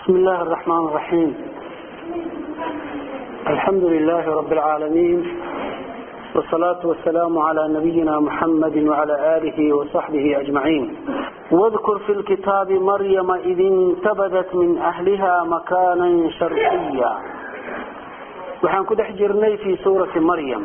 بسم الله الرحمن الرحيم الحمد لله رب العالمين والصلاة والسلام على نبينا محمد وعلى آله وصحبه أجمعين واذكر في الكتاب مريم إذ انتبذت من أهلها مكانا شرقيا waxaan ku dhex jirnay fi suurati maryam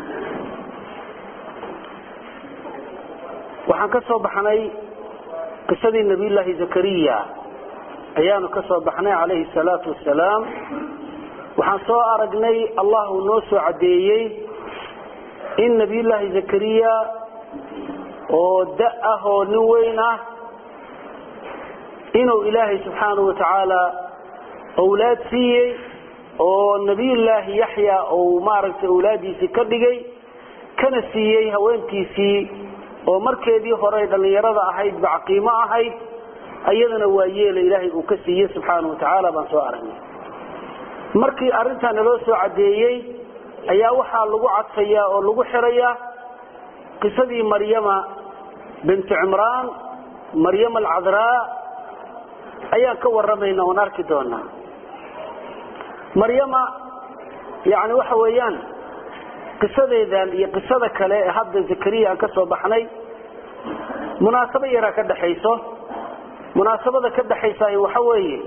waxaan ka soo baxnay qisadii nabiyullaahi zakariya ayaanu ka soo baxnay calayhi salaatu wasalaam waxaan soo aragnay allah uu noo soo caddeeyey in nabiyullaahi zakariya oo da ah oo nin weyn ah inuu ilaahay subxaanahu watacaala owlaad siiyey oo nabiyullaahi yaxya uu maaragtay awlaadiisii ka dhigay kana siiyey haweentiisii oo markeedii hore dhallinyarada ahayd bacqiimo ahayd ayadana waa yeela ilaahay uu ka siiyey subxaana watacaala baan soo aragnay markii arrintaa naloo soo caddeeyey ayaa waxaa lagu cadfayaa oo lagu xirayaa qisadii maryama bintu cimraan maryama alcadraa ayaan ka warramayna oon arki doonaa maryama yani waxa weeyaan qisadeedan iyo qisada kale ee hadda zakariya aan ka soo baxnay munaasabo yaraa ka dhaxayso munaasabada ka dhaxaysa waxa weeye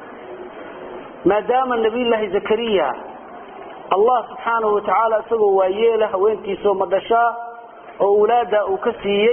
maadaama nabiyullaahi zakariya allah subxaanahu watacaala isagoo waayeela haweentiisoo madhashaa oo awlaada uu ka siiyey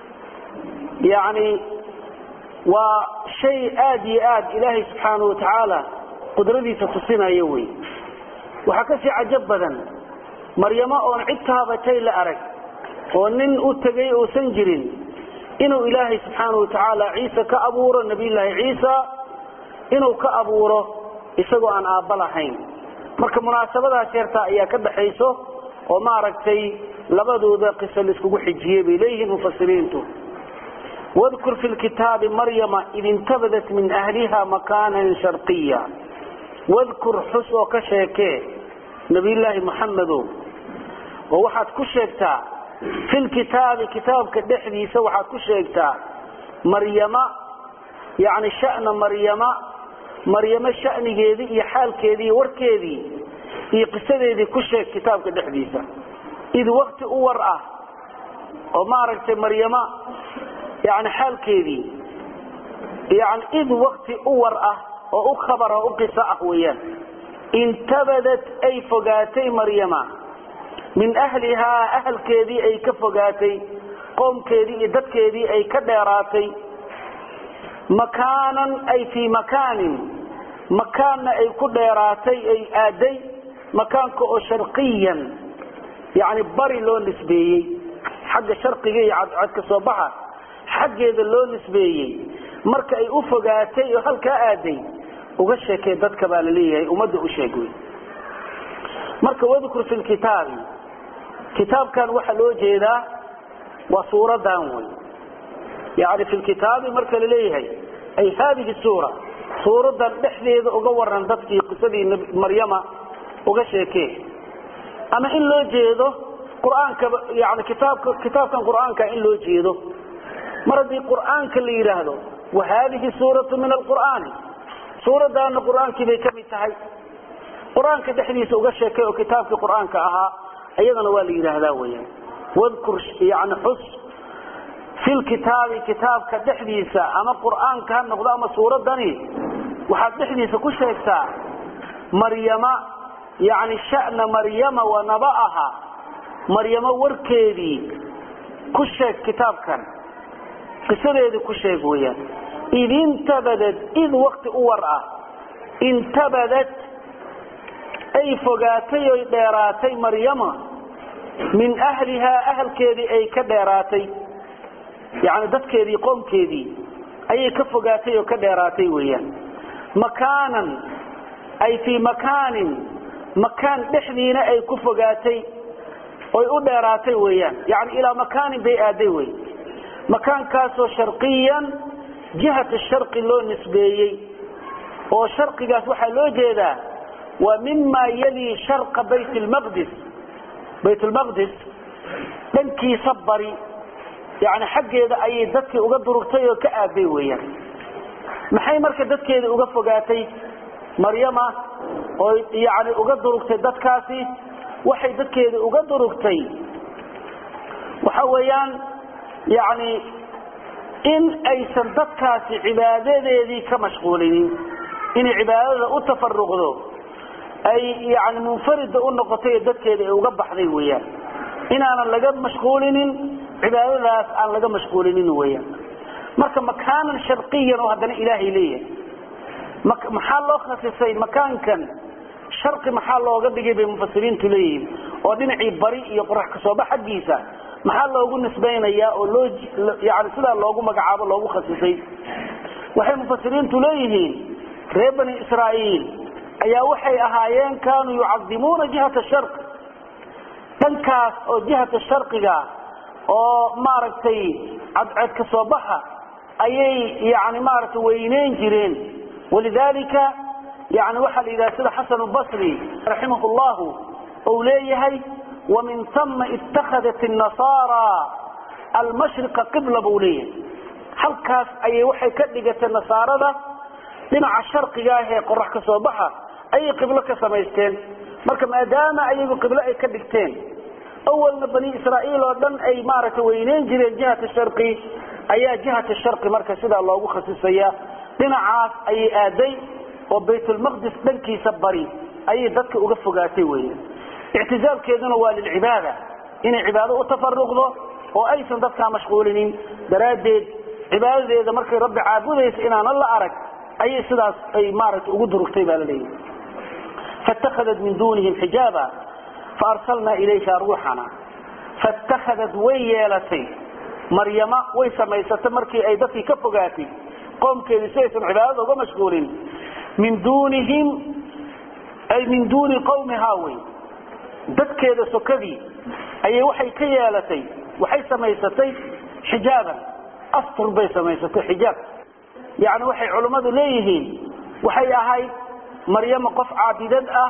yani waa shay aad iyo aad ilaahay subxaanahu watacaala qudradiisa tusinaya wey waxaa kasii cajab badan maryamo oon cid taabatay la arag oo nin u tegay uusan jirin inuu ilaahay subxaana watacaala ciise ka abuuro nabiyullaahi ciisa inuu ka abuuro isagoo aan aabba lahayn marka munaasabadaas yartaa ayaa ka dhaxayso oo maaragtay labadooda qiso laiskugu xijiyey bay leeyihiin mufasiriintu wadkur fi lkitaabi maryama id intabadat min ahliha makaanan sharqiya wadkur xus oo ka sheekee nabiyullaahi muxamedow oo waxaad ku sheegtaa fi lkitaabi kitaabka dhexdiisa waxaad ku sheegtaa maryama yani shana maryama maryamo shanigeedii iyo xaalkeedii iyo warkeedii iyo qisadeedii ku sheeg kitaabka dhexdiisa id wakti u war ah oo maaragtay maryama yani xaalkeedii yani id wakti u war ah oo u khabar oo u qiso ah weeyaan intabadat ay fogaatay maryama min ahlihaa ahalkeedii ay ka fogaatay qoomkeedii iyo dadkeedii ay ka dheeraatay makaanan ay fii makaanin makaanna ay ku dheeraatay ay aaday makaanka oo sharqiyan yani bari loo nisbeeyey xagga sharqiga iyo cadcad ka soo baxa xaggeeda loo nisbeeyey marka ay u fogaatay oo halkaa aaday uga sheekee dadka baa laleeyahay ummadda u sheeg wey marka wadkur fi lkitaabi kitaabkan waxaa loo jeedaa waa suuradan wey yani fi lkitaabi marka laleeyahay ay haadihi suura suuradan dhexdeeda uga waran dadkii qisadii maryama uga sheekee ama in loo jeedo qur-aanka yani kitaabka kitaabkan qur-aanka in loo jeedo mar haddii qur-aanka la yidhaahdo wa haadihi suuratu min alqur'aani suuradaana qur-aankii bay ka mid tahay qur-aanka dhexdiisa uga sheekay oo kitaabkii qur-aanka ahaa iyadana waa la yidhaahdaa weyan wadkur yani xus fi lkitaabi kitaabka dhexdiisa ama qur-aanka ha noqdo ama suuradani waxaad dhexdiisa ku sheegtaa maryama yani shana maryama wa naba'aha maryamo warkeedii ku sheeg kitaabkan qisadeedii ku sheeg weyaan id intabadad id wakti u war ah intabadad ay fogaatay oy dheeraatay maryama min ahlihaa ahalkeedii ay ka dheeraatay yani dadkeedii qoomkeedii ayay ka fogaatay oo ka dheeraatay weeyaan makaanan ay fii makaanin makaan dhexdiina ay ku fogaatay oy u dheeraatay weeyaan yani ilaa makaanin bay aaday wey makaankaasoo sharqiyan jihata sharqi loo nisbeeyey oo sharqigaas waxaa loo jeedaa waa mima yalii sharqa bayt lmaqdis bayt lmaqdis dhankiisa bari yani xaggeeda ayay dadkii uga durugtay oo ka aaday weyaan maxay marka dadkeeda uga fogaatay maryama oo yani uga durugtay dadkaasi waxay dadkeeda uga durugtay waxa weeyaan yani in aysan dadkaasi cibaadadeedii ka mashquulinin inay cibaadada u tafaruqdo ay yani munfarida u noqotay dadkeeda ay uga baxday weyaan inaanan laga mashquulinin cibaadadaas aan laga mashquulinin weyaan marka makaanan sharqiyan oo haddana ilaahay leeyahay maxaa loo khasisay makaankan sharqi maxaa looga dhigay bay mufasiriintu leeyihiin oo dhinacii bari iyo qorax kasooba xaggiisa maxaa loogu nisbaynayaa oo loo yani sidaa loogu magacaabo loogu khasisay waxay mufasiriintu leeyihiin reer bani israa'iil ayaa waxay ahaayeen kaanuu yucadimuuna jihata sharq dhankaas oo jihata sharqiga oo maaragtay cadceed ka soo baxa ayay yani maaragtay weyneyn jireen walidalika yani waxaa la yidhaha sida xasan basri raximah llahu ou leeyahay wamin tama itakhadat nasaara almashriqa qibla buu leeyahay halkaas ayay waxay ka dhigatay nasaarada dhinaca sharqiga ah ee qorax ka soo baxa ayay qiblo ka samaysteen marka maadaama ayagu qiblo ay ka dhigteen awalna bani israa'iil oo dhan ay maaragtay weyneyn jireen jihata sharqi ayaa jihata sharqi marka sidaa loogu khasisaya dhinacaas ayay aaday oo baytulmaqdis dhankiisa bari ayay dadka uga fogaatay weya ictizaalkeeduna waa lilcibaada inay cibaado u tafaruqdo oo aysan dadkaa mashquulinin daraaddeed cibaadadeeda markay rabbi caabudaysa inaanan la arag ayay sidaas ay maaragtay ugu durugtay baa la leeyahy faاtakhadat min dunihim xijaaba faarsalnaa ilayha ruuxana faاtakhadat way yeelatay maryama way samaysatay markii ay dadkii ka fogaatay qoomkeedii si aysan cibaadada uga mashquulin min dunihim ay min duuni qawmihaa wey dadkeeda sokadii ayay waxay ka yeelatay waxay samaysatay xijaaban astur bay samaysatay xijaab yani waxay culummadu leeyihiin waxay ahayd maryama qof caabidad ah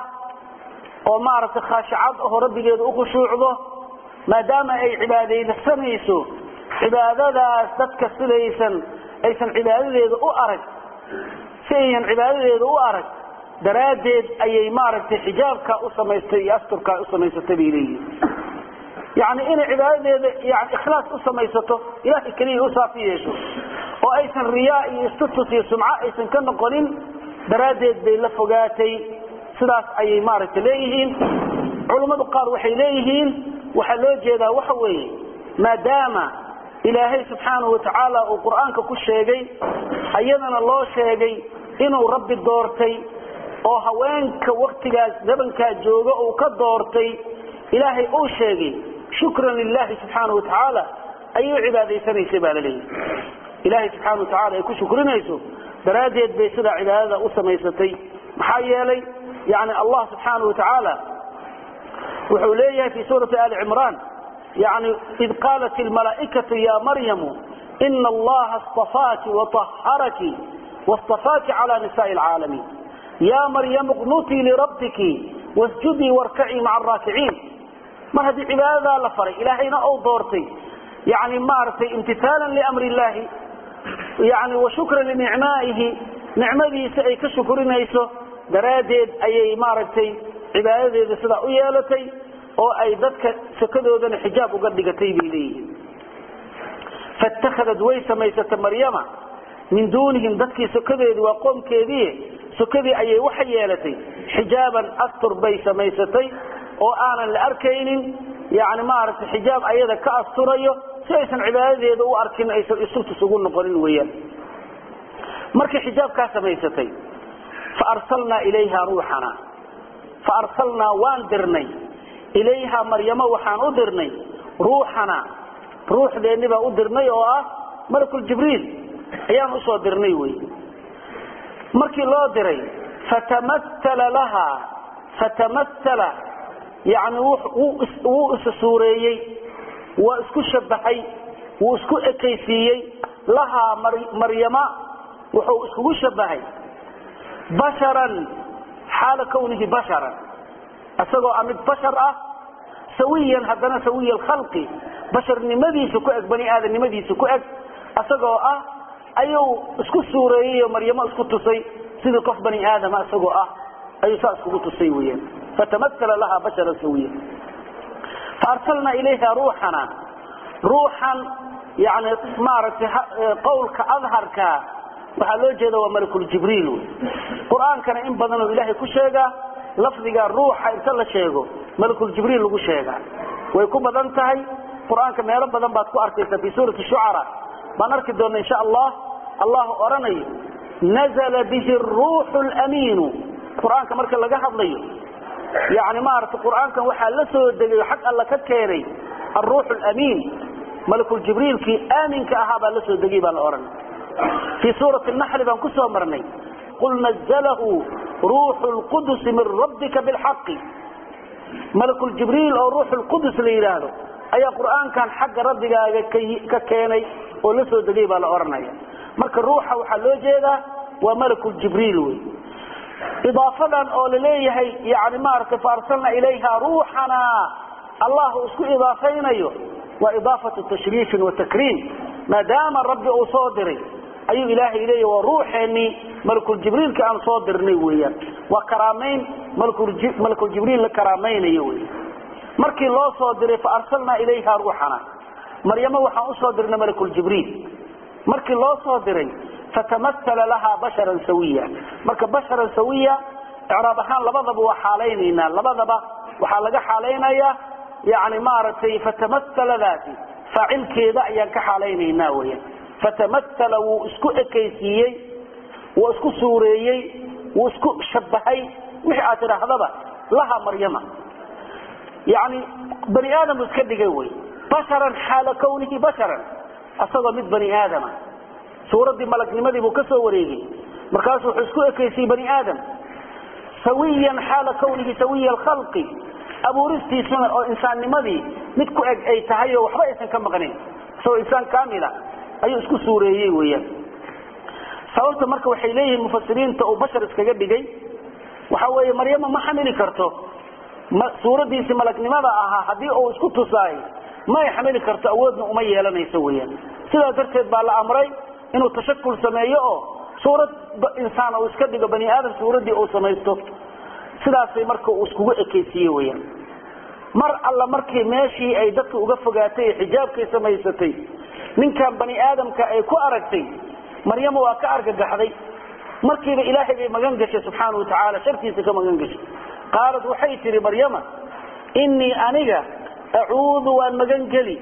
oo maaragtay khaashicad aho rabbigeeda ukhushuucdo maadaama ay cibaadaysanayso cibaadadaas dadka sidaysan aysan cibaadadeeda u arag si aynan cibaadadeeda u arag daraaddeed ayay maaragtay xijaabkaa u samaystay iyo asturkaa u samaysatay bay leeyihin yani inay cibaadadeeda yani ikhlaas u samaysato ilahay keliya u saafi yeesho oo aysan riyaa iyo istutus iyo sumco aysan ka noqonin daraaddeed bay la fogaatay sidaas ayay maaragtay leeyihiin culummadu qaar waxay leeyihiin waxaa loo jeedaa waxa weeye maadaama ilaahay subxaanahu watacaala uu qur-aanka ku sheegay ayadana loo sheegay inuu rabbi doortay oo haweenka waktigaas zabankaa jooga uu ka doortay ilaahay uu sheegay shukran lilahi subxaana watacaala ayay u cibaadaysanaysay baa laleeyahy ilaahay subxaana watacaala ay ku shukrinayso daraaddeed bay sidaa cibaadada u samaysatay maxaa yeelay yani allah subxaana watacaala wuxuu leeyahay fi suurati ali cimraan yani id qaalat ilmalaaikatu ya maryamu ina allaha اstafaaki waطaharaki waاstafaaki cala nisaءi اlcaalamiin ya maryamu qnutii lirabbiki wasjudii warkacii maca araakiciin mar haddii cibaadadaa la faray ilaahayna ou doortay yani maaragtay imtihaalan liamri illahi yani wa shukran linicmaa'ihi nicmadiisa ay ka shukrinayso daraaddeed ayay maaragtay cibaadadeeda sidaa u yeelatay oo ay dadka sakadoodana xijaab uga dhigatay bay leeyihiin faاtakhadat way samaysatay maryama min duunihim dadkii sokadeedii waa qoomkeedii sokadii ayay waxa yeelatay xijaaban astur bay samaysatay oo aanan la arkaynin yani maaragtay xijaab ayada ka asturayo si aysan cibaadadeeda u arkin aysan isurtus ugu noqonin weyaan markay xijaabkaa samaysatay faarsalnaa ilayha ruuxana faarsalnaa waan dirnay ilayha maryamo waxaan u dirnay ruuxana ruuxdeenni baan u dirnay oo ah malakuljibriil ayaan usoo dirnay wey markii loo diray fatamaala laha fatamaala yani wuu isa suureeyey waa isku shabahay wuu isku ekaysiiyey lahaa maryama wuxuu iskugu shabahay basharan xaala kawnihi basharan isagoo a mid bashar ah sawiyan haddana sawiya alkhalqi basharnimadiisa ku eg bani aadamnimadiisa ku eg isagoo ah ayuu isku suureeyey oo maryamo isku tusay sidii qof bani aadama isagoo ah ayuu saa iskugu tusay weyaan fatamaala laha basharan sawiya faarsalnaa ilayha ruuxana ruuxan yani maaragtay qowlka adharka waxaa loo jeeda waa malakuljibriil qur-aankana in badanoo ilaahay ku sheegaa lafdiga ruuxa inta la sheego malakuljibriil lagu sheegaa way ku badan tahay qur-aanka meelo badan baad ku arkaysa fi suurati shucara baan arki doona insha allah allahu odhanayo nazla bihi ruuxu lamiinu qur-aanka marka laga hadlayo yani maaragtay qur-aankan waxaa la soo degay xag alla ka keenay aruux lamiin malakuljibriilkii aaminka ahaa baa la soo degay baa la odhanay fii suurati naxli baan ku soo marnay qul nazalahu ruuxu lqudusi min rabbika bilxaqi malakuljibriil oo ruuxu lqudus la yidhaahdo ayaa qur-aankan xagga rabbigaaga ka keenay oo la soo degay baa la odhanaya marka ruuxa waxaa loo jeedaa waa malakuljibriil wey idaafadan oo laleeyahay yani maaragtay faarsalna ilayha ruuxana allah uu isku idaafaynayo waa idaafatu tashriifin wa takriim maadaama rabbi uu soo diray ayuu ilaahay leeyahy waa ruuxeenii malakuljibriilka aan soo dirnay weeyaan waa karaamayn malakuljibriil la karaamaynayo wey markii loo soo diray faarsalnaa ilayha ruuxana maryamo waxaan usoo dirnay malakuljibriil markii loo soo diray fatamaala laha basharan sawiya marka basharan sawiya icraab ahaan labadaba waa xaalaynaynaa labadaba waxaa laga xaalaynaya yani maaragtay fatamasaladaasi faacilkeeda ayaan ka xaalaynaynaa weyan fatamaala wuu isku ekaysiiyey wuu isku suureeyey wuu isku shabahay wixii aad tidhaahdaba laha maryama yani bani aadam iska dhigay wy basharan xaala kawnihi basharan asagoo mid bani aadama suuraddii malagnimadii buu ka soo wareegay markaasuu wuxuu isku ekaysiyey bani aadam sawiyan xaala kawnihi sawiya alkhalqi abuuristiisuna oo insaannimadii mid ku eg ay tahay oo waxba aysan ka maqnayn isagoo insaan kamila ayuu isku suureeyey weyaan sababta marka waxay leeyihiin mufasiriinta uu bashar iskaga dhigay waxa weeye maryama ma xamili karto suuraddiisii malagnimada ahaa haddii uu isku tusaay ma ay xamili karto awoodna uma yeelanayso weyaan sidaa darteed baa la amray inuu tashakul sameeyo oo suurad insaan uu iska dhigo bani aadam suuraddii uu samaysto sidaasay marka uu iskugu ekaysiiye weyaan mar alla markii meeshii ay dadka uga fogaatay ee xijaabkay samaysatay ninkan bani aadamka ay ku aragtay maryamo waa ka argagaxday markiiba ilaahay bay magan gashay subxaana watacaala shartiisa ka magan gashay qaalad waxay tihi maryama innii aniga acuudu waan magan geli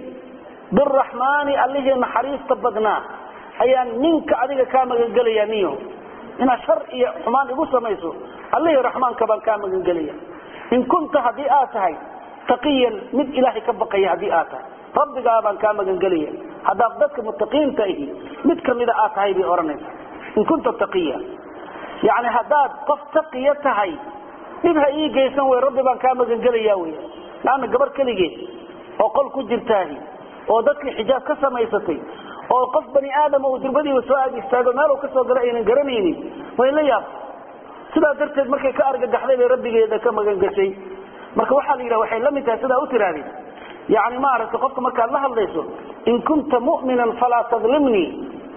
biraxmaani allihii naxariista badnaa ayaan ninka adiga kaa magangelaya niyo inaad shar iyo xumaan igu samayso allihii raxmaanka baan kaa magangelaya in kunta haddii aad tahay taqiyan mid ilaahay ka baqaya haddii aad tahay rabbigaa baan kaa magangelaya haddaad dadka mutaqiinta ahi mid kamida aad tahay bay odhanaysa in kunta taqiya yani haddaad qof taqiya tahay dhib ha ii geysan wey rabbi baan kaa magangelaya wy laanna gabar keligeed oo qol ku jirtaahi oo dadkii xijaab ka samaysatay oo qof bani aadama uu durbadiiba soo aad istaago meel kasoo gala aynan garanaynin way la yaab sidaa darteed markay ka argagaxday bay rabbigeeda ka magan gashay marka waxaa la yidhaha waxay la mid tahay sidaa u tirahdeen yani maaragtay qofka markaad la hadlayso in kunta mu'minan falaa tadlimnii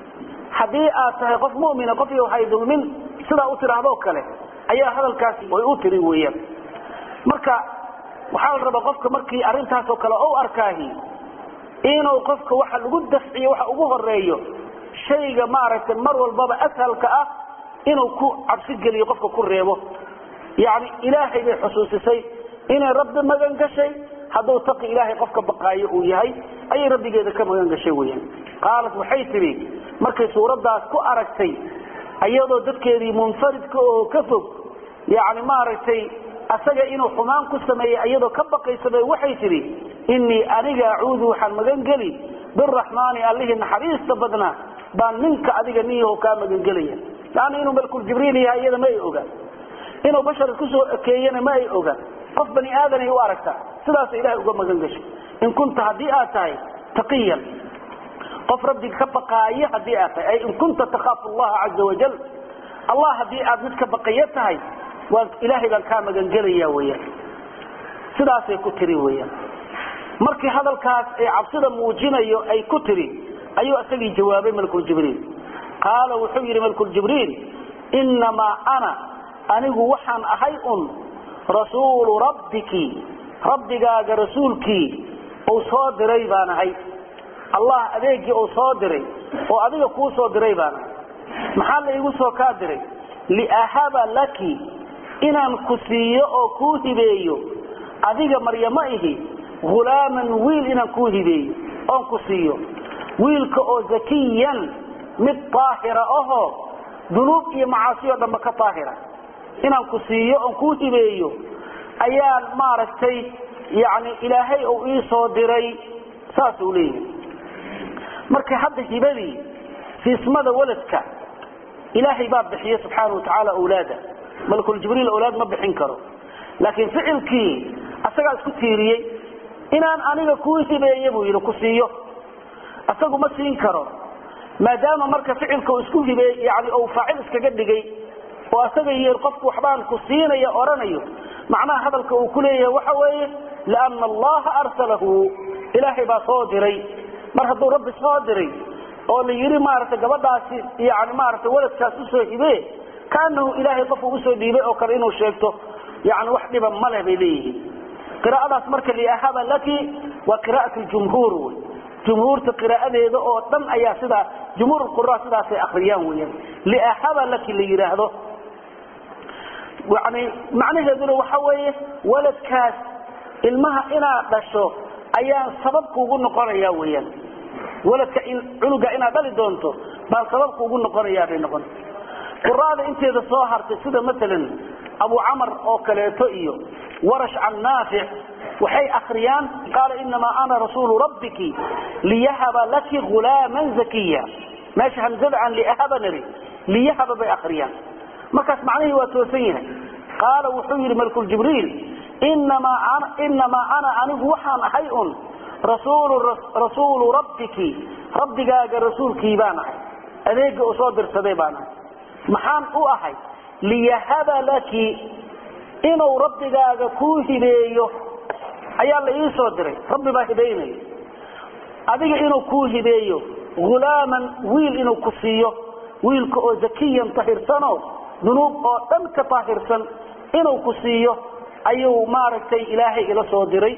haddii aad tahay qof mu'mina qof iyo hay dulmin sidaa u tirahdoo kale ayaa hadalkaasi way u tiri weeyaan marka waxaa la rabaa qofka markii arrintaasoo kale u arkaahi inuu qofka waxa lagu dafciyo waxa ugu horeeyo shayga maaragtay mar walbaba ashalka ah inuu ku cabsi geliyo qofka ku reebo yani ilaahay bay xusuusisay inay rabbi magan gashay hadduu taqi ilaahay qofka baqaayo uu yahay ayay rabbigeeda ka magan gashay weyaan qaalat waxay tidhi markay suuraddaas ku aragtay iyadoo dadkeedii munfaridka oo ka fog yani maaragtay asaga inuu xumaan ku sameeyey iyadoo ka baqaysabay waxay tidhi innii aniga acuudu waxaan magan geli biraxmaani allihii naxariista badnaa baan ninka adiga niyaho kaa magangelaya laanna inuu malkuljibriil yahay iyada ma ay ogaan inuu bashar isku soo ekeeyena ma ay ogaan qof bani aadanay u aragtaa sidaasa ilahay uga magan gashay in kunta haddii aad tahay taqiyan qof rabbiga ka baqaayo haddii aad tahay ay in kunta takhaafu allaha caza wajal allah haddii aad mid ka baqayo tahay waa ilaahay baan kaa magangelaya weyaan sidaasay ku tiri weyaan markii hadalkaas ee cabsida muujinayo ay ku tiri ayuu isagii jawaabay malkuljibriil qaala wuxuu yidhi malkuljibriil innamaa ana anigu waxaan ahay un rasuulu rabbiki rabbigaaga rasuulkii uu soo diray baan ahay allah adeegii uu soo diray oo adiga kuu soo diray baan ahay maxaa la iigu soo kaa diray liahaba laki inaan ku siiyo oo kuu hibeeyo adiga maryamo ihi hulaaman wiil inaan kuu hibeeyo oon ku siiyo wiilka oo zakiyan mid daahira ahoo dunuub iyo macaasi oo dhanba ka daahira inaan ku siiyo oon kuu hibeeyo ayaan maaragtay yani ilaahay uu ii soo diray saasuu leeyahay marka hadda hibadii siismada waladka ilaahay baa bixiye subxaana watacaala awlaada malkuljibriil awlaad ma bixin karo laakiin ficilkii asagaa isku tiiriyey inaan aniga kuu hibeeye buu yidhi ku siiyo isagu ma siin karo maadaama marka ficilka uu isku hibeey yani uu faacil iskaga dhigay oo asaga iyo qofku waxbaan ku siinaya odhanayo macnaha hadalka uu ku leeyahay waxa weeye liana allaha arsalahu ilaahay baa soo diray mar hadduu rabbi soo diray oo la yidhi maaragtay gabadhaasi yani maaragtay waladkaas usoo hibee kaanahu ilaahay qofuu usoo dhiibay oo kale inuu sheegto yani wax dhiba ma leh bay leeyihiin qiraa'adaas marka liahaba laki waa qiraa'at ljumhuur wey jumhuurta qiraa'adeeda oo dhan ayaa sidaa jumhuur qura sidaasay akriyaan weyaan liahaba laki la yidhaahdo yani macnaheeduna waxa weeye waladkaas ilmaha inaad dhasho ayaan sabab kuugu noqonaya weyaan waladka cunuga inaad dhali doonto baan sabab kuugu noqonayaa bay noqon quraada inteeda soo hartay sida maalan abu camar oo kaleeto iyo warash can naafic waxay akriyaan qaala inamaa ana rasuulu rabbiki liyahaba laki hulaaman zakiya meesha hamzada aan liahaba nari liyahaba bay akriyaan markaas macnihii waa toosan yahay qaala wuxuu yidhi malkuljibriil inamaa ana anigu waxaan ahay un rasuulu rabbiki rabbigaaga rasuulkii baan ahay adeega uu soo dirsaday baan ahay maxaan u ahay liyahaba laki inuu rabbigaaga kuu hibeeyo ayaa la ii soo diray rabbi baa hibaynaya adiga inuu kuu hibeeyo hulaaman wiil inuu ku siiyo wiilka oo zakiyan tahirsanoo dunuub oo dhan ka taahirsan inuu ku siiyo ayuu maaragtay ilaahay ila soo diray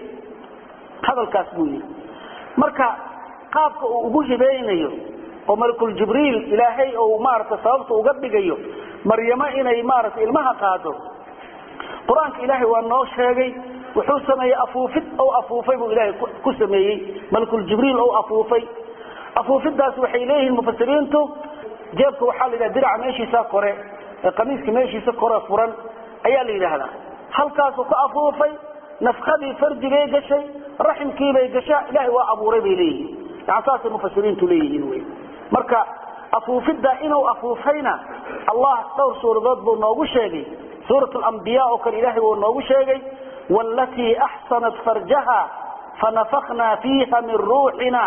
hadalkaas buu yidhi marka qaabka uu ugu hibaynayo oo malakuljibriil ilaahay uu maaragtay sababta uga dhigayo maryamo inay maaragtay ilmaha qaado qur-aanka ilaahay waa noo sheegay wuxuu sameeyey afuufid ou afuufay buu ilaahay ku sameeyey malakuljibriil ou afuufay afuufidaas waxay leeyihiin mufasiriintu jeebka waxaa la yidhaha diraca meeshiisa kore ee qamiiska meeshiisa kore furan ayaa la yidhaahdaa halkaasuu ka afuufay nafkadii farjigay gashay raximkiibay gashaa ilaahay waa abuuray bay leeyihiin yani saasay mufasiriintu leeyihiin wy marka afuufidda inuu afuufayna allah dhowr suuradood buu noogu sheegay suurat alambiya oo kale ilahay wuu noogu sheegay walatii axsanat farjaha fanafaknaa fiiha min ruuxina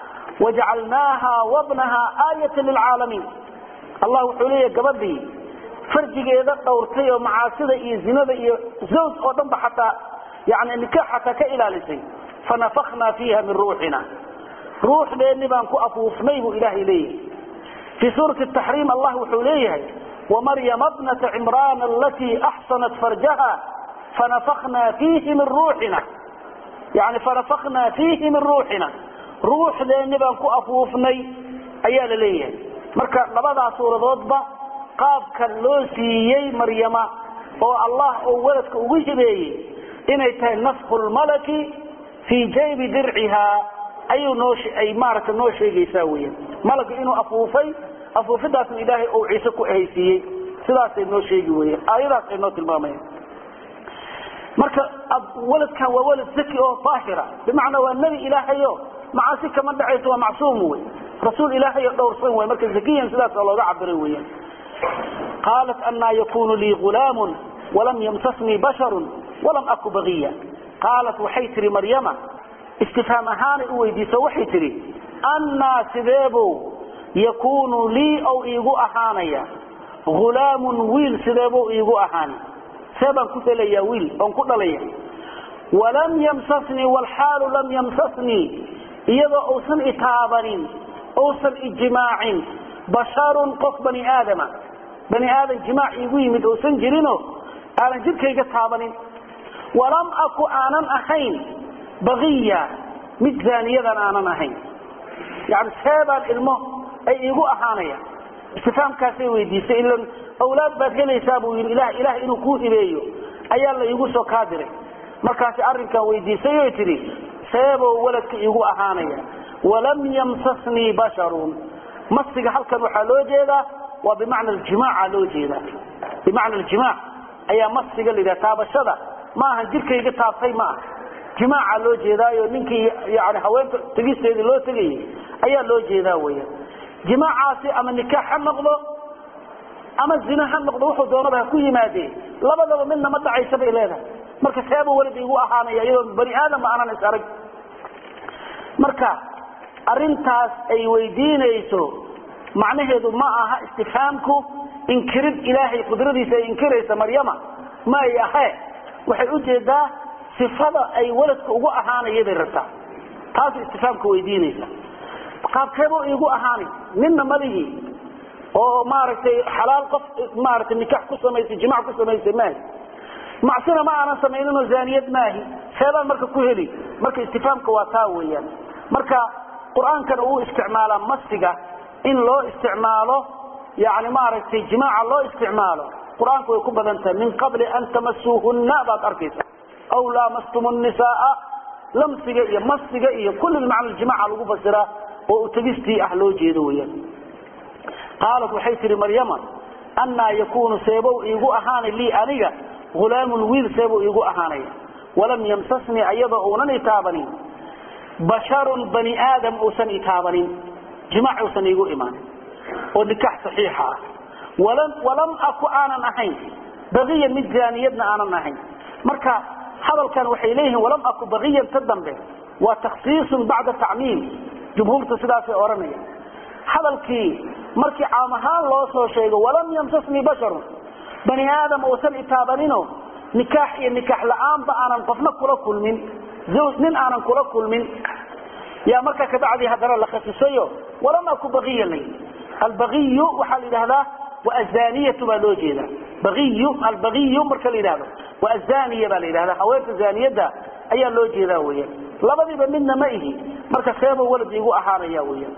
wajacalnaaha wabnaha aayata lilcaalamiin allah wuxuu leeyahy gabadhii farjigeeda dhowrtay oo macaasida iyo zinada iyo zawj oo dhan ba xataa yani nikaax xataa ka ilaalisay fanafaknaa fiiha min ruuxina ruuxdeenni baan ku afuufnay buu ilaahay leeyahay fii suurati taxriim allah wuxuu leeyahay wamaryama bnata cimraan alatii axsanat farjaha fanafaknaa fiihi min ruuxina yani fanafaknaa fiihi min ruuxina ruuxdeenni baan ku afuufnay ayaa la leeyahay marka labadaas suuradoodba qaabka loo siiyey maryama oo allah oo waladka ugu hibeeyey inay tahay nafku lmalaki fii jaybi dirciha ayuu noo ay maaragta noo sheegaysaa weyan malagga inuu afuufay afuufidaasna ilaahay ou ciise ku ahaysiiyey sidaasay noo sheegi weyan aayadaas ay noo tilmaamayan marka waladkan waa walad zaki oo daahira bimacnaa waa nebi ilaahayo macaasi kama dhacayso waa macsuum wey rasuul ilaahay oo dhowrsan wey marka zakiyan sidaas oo looga cabiray weyan qaalat anaa yakunu lii gulaamun walam yamsasnii basharun walam aku bagiya qaalat waxay tihi maryama istifhaam ahaanay u weydiiso waxay tidhi annaa sideebuu yakuunu lii ou iigu ahaanaya hulaamun wiil sideebuu iigu ahaani see baan ku helayaa wiil oon ku dhalaya walam yamsasnii walxaalu lam yamsasnii iyadoo uusan itaabanin uusan ijimaacin basharun qof bani aadama bani aadan jimaac iigu yimid uusan jirinoo aanan jidhkayga taabanin walam aku aanan ahayn baqiya mid zaaniyadan aanan ahayn yani seebaan ilmo ay iigu ahaanaya istifaamkaasay weydiisay ila awlaad baad helaysaa buu yidhi ilah ilaah inuu kuu hibeeyo ayaa la iigu soo kaadiray markaasi arrinkan weydiisay oy tidhi seebow waladka iigu ahaanaya walam yamsasnii basharun masiga halkan waxaa loo jeedaa waa bimacna aljimaaca loo jeedaa bimacna aljimaac ayaa masiga la yidhaha taabashada ma ahan jirkayga taabtay ma aha jimaaca loo jeedaayo ninkii yani haweenta tegisteedii loo tegayay ayaa loo jeedaa weya jimaacaasi ama nikaax ha noqdo ama zina ha noqdo wuxuu doonaba ha ku yimaadee labadaba midna ma dhacaysa bay leedahay marka seeba walad igu ahaanaya iyadoo bani aadamba aanan is arag marka arintaas ay weydiinayso macnaheedu ma aha istifhaamku inkirid ilaahay qudradiisa ay inkiraysa maryama ma ay ahee waxay ujeedaa sifada ay waladka ugu ahaanaya bay rabtaa taas istifhaamka weydiinaysa qaabkeebuu iigu ahaanay ninna malihii oo maaragtay xalaal qof maaragtay nikax ku samaysay jimac ku samaysay maahi macsina ma aanan samayninoo zaaniyad maahi seebaan marka ku heli marka istifhaamka waa taa weeyaan marka qur-aankana uu isticmaalaa masiga in loo isticmaalo yani maaragtay jimaaca loo isticmaalo qur-aanku way ku badan tahay min qabli an tamasuuhunna baad arkaysa aw laamastum nisaaa lamsiga iyo masiga iyo kulli macna jimaaca lagu fasiraa oo utegistii ah loo jeedo weyaan qaalat waxay tihi maryama annaa yakunu seebow iigu ahaanay lii aniga hulaamun wiil seebow iigu ahaanaya walam yamsasnii ayadoo uunan itaabanin basharun bani aadam uusan itaabanin jimaac uusan iigu imaanin oo nikaax saxiixa ah walam aku aanan ahayn baqiyan mid zaaniyadna aanan ahayn marka hadalkan waxay leeyihiin walam aku baqiyan ta dambe waa takhsiisun bacda tacmiim jumhuurta sidaasay odhanaya hadalkii markii caam ahaan loo soo sheego walam yamsasnii basharun bani aadam uusan itaabanino nikaax iyo nikaax la-aanba aanan qofna kula kulmin zawj nin aanan kula kulmin yaa markaa kabacdii haddana la khasisayo walam aku baqiyan la yidhi albaqiyu waxaa la yidhahdaa waa azaniyatu baa loo jeeda baqiyu albaqiyu marka la yidhahdo waa azaniya baa la yidhahdaa haweenta zaaniyadda ayaa loo jeedaa weeyaan labadiiba midna ma ihi marka seeba walad iigu ahaanaya weeyaan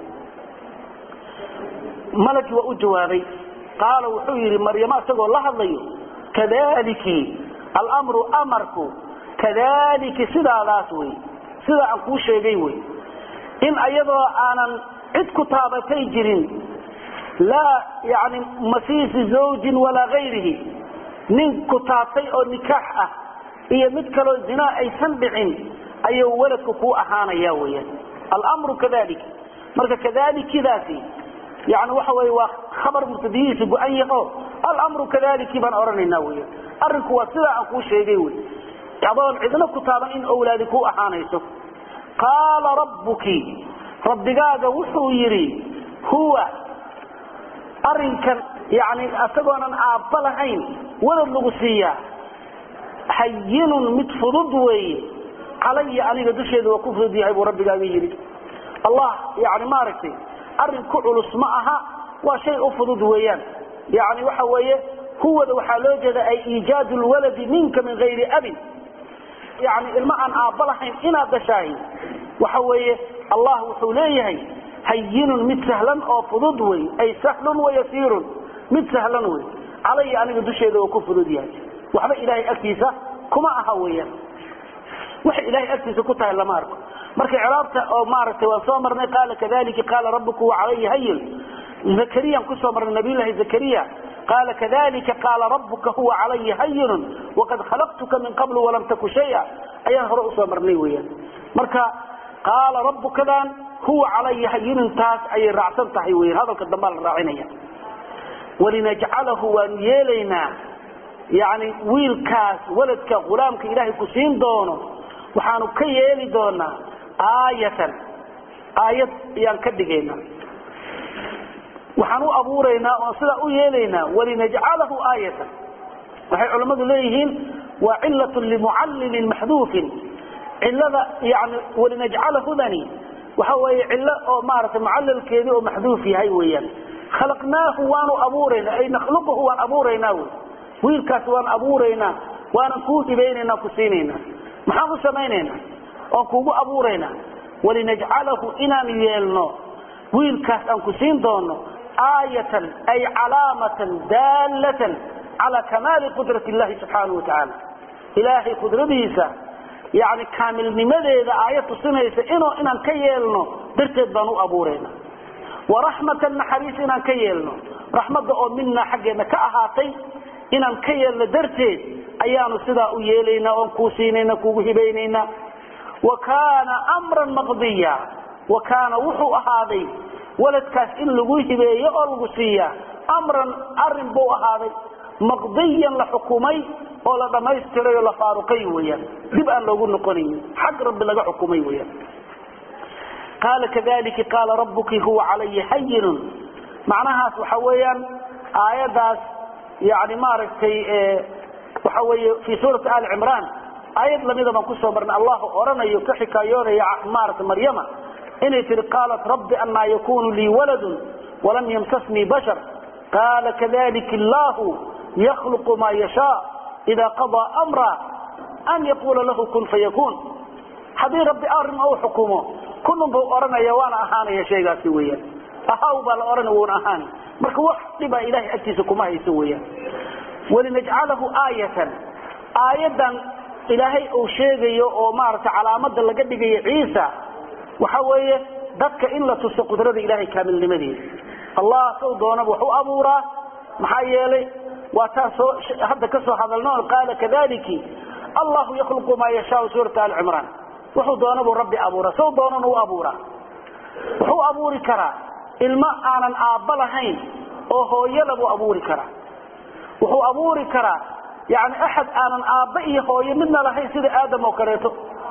malagi waa u jawaabay qaala wuxuu yidhi maryamo isagoo la hadlayo kadaliki almru amarku kadaliki sidaadaas wey sidaa aan kuu sheegay wey in ayadoo aanan cid ku taabatay jirin laa yani masiisi zawjin walaa gayrihi nin ku taabtay oo nikaax ah iyo mid kaloo zinaa aysan dhicin ayuu waladku kuu ahaanaya weyaan almru kadalik marka kadalikidaasi yani waxa wey waa khabar mubtadiyihiisa go-an yaho almru kadaliki baan odhanayna weyan arrinku waa sidaa aan kuu sheegay wey adoon cidna ku taaban in owlaadi kuu ahaanayso qaala rabbuki rabbigaaga wuxuu yidhi huwa arinkan yani isagoonan aabba lahayn walad lagu siiyaa hayinun mid fudud weeye calaya aniga dusheeda waa ku fudud yahay buu rabbigaaga yidhi allah yani maaragtay arrin ku culus ma aha waa shay u fudud weeyaan yani waxa weeye huwada waxaa loo jeeda ay iijaadu lwaladi minka min gayri abin yani ilmo aan aabba lahayn inaad dhashaahi waxa weeye allah wuxuu leeyahay hayinun mid sahlan oo fudud wey ay sahlun wayasiirun mid sahlan wey calaya aniga dusheeda oo ku fudud yahay waxba ilaahay agtiisa kuma aha weyaan waxay ilahay agtiisa ku tahay lama arko marka ciraabta oo maaragtay waan soo marnay qaala kadalika qaala rabbuku wacalayhi hayin zakariyan kusoo marnay nabiylahi zakariya qaala kadalika qaala rabbuka huwa calaya hayinun waqad khalaqtuka min qablu walam taku shaya ayaan hore usoo marnay weyaan marka qaala rabbukadan huwa calaya hayinun taas ayay raacsan tahay weyan hadalka dambaa la raacinaya walinajcalahu waanu yeelaynaa yani wiilkaas waladka ghulaamka ilaahay ku siin doono waxaanu ka yeeli doonaa aayatan aayad ayaan ka dhigaynaa waxaan u abuuraynaa oon sidaa u yeelaynaa walinajcalahu aayatan waxay culammadu leeyihiin waa cilatun limucallilin maxduufin cilada yani walinajcalahudani waxa weeye cillo oo maaragtay mucallalkeedii oo maxduuf yahay weeyaan khalaqnaahu waanu abuuraynaa ay nakhluquhu waan abuuraynaa wy wiilkaas waan abuuraynaa waanan kuu hibaynaynaa ku siinaynaa maxaan u samaynaynaa oon kuugu abuuraynaa walinajcalahu inaan yeelno wiilkaas aan ku siin doono aayatan ay calaamatan daallatan calaa kamaali qudrati illahi subxaanahu watacaala ilaahay qudradiisa yani kaamilnimadeeda aayad tusinaysa inuu inaan ka yeelno darteed baan u abuurayna waraxmatan naxariis inaan ka yeelno raxmadda oo minaa xaggeena ka ahaatay inaan ka yeelno darteed ayaanu sidaa u yeelaynaa oon kuu siinayna kuugu hibaynaynaa wa kaana mran maqdiya wa kaana wuxuu ahaaday waladkaas in lagu hibeeyo oo lagu siiyaa amran arin buu ahaaday maqdiyan la xukumay oo la dhammaystiray oo la faaruqay weyaan dib aan loogu noqonaynin xag rabbi laga xukumay weyaan qaala kadalika qaala rabbuki huwa calaya hayinun macnahaas waxa weeyaan aayadaas yani maaragtay waxa weeye fii suurati ali cimraan aayad lamida baan kusoo marnay allah oranayo ka xikaayoonaya maarata maryama inay tihi qaalat rabbi anaa yakunu lii waladun walam yamsasnii bashar qaala kadalika allahu yakhluqu maa yashaa ida qadaa amra an yaquula lahu kun fayakun haddii rabbi arrin ou xukumo kunun buu odhanaya waana ahaanaya shaygaasi weyaan ahaw baa la odhanaya wuuna ahaani marka wax dhibaa ilahay agtiisa kuma hayso weyaan walinajcalahu aayatan aayadan ilaahay uu sheegayo oo maaragtay calaamada laga dhigayo ciisa waxa weeye dadka in la tuso qudrada ilahay kaamilnimadeeda allah saw doonaba wax u abuuraa maxaa yeelay waa taa soo hadda ka soo hadalno qaala kadaliki allahu yakhluqu maa yashaau suurata ali cimraan wuxuu doonabuu rabbi abuuraa saw doonana u abuuraa wuxuu abuuri karaa ilmo aanan aabba lahayn oo hooyala buu abuuri karaa wuxuu abuuri karaa yani axad aanan aabba iyo hooyo midna lahayn sida aadam oo kaleeto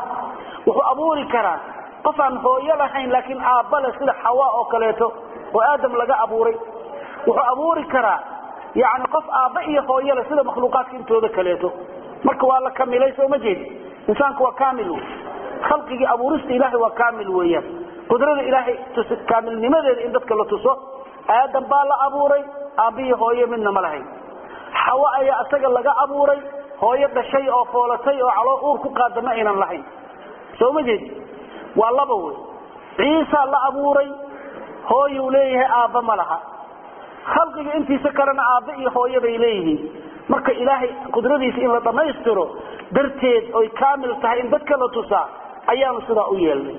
wuxuu abuuri karaa qof aan hooyo lahayn laakiin aabba leh sida xawa oo kaleeto oo aadam laga abuuray wuxuu abuuri karaa yani qof aabba iyo hooyo leh sida makhluuqaadka intooda kaleeto marka waa la kamilay soo ma jeedi insaanku waa kamil khalqigii abuurista ilaahay waa kamil weeyaan qudrada ilaahay kaamilnimadeeda in dadka la tuso aadam baa la abuuray aabbihi hooyo midna ma lahayn xawo ayaa isaga laga abuuray hooyo dhashay oo foolatay oo caloo uur ku qaada ma aynan lahayn soo ma jeedi waa laba wey ciisa la abuuray hooyuu leeyahay aabba ma laha khalqiga intiisa kalena aabba iyo hooyo bay leeyihiin marka ilaahay qudradiisa in la dhammaystiro darteed oy kaamil tahay in dadka la tusaa ayaanu sidaa u yeelnay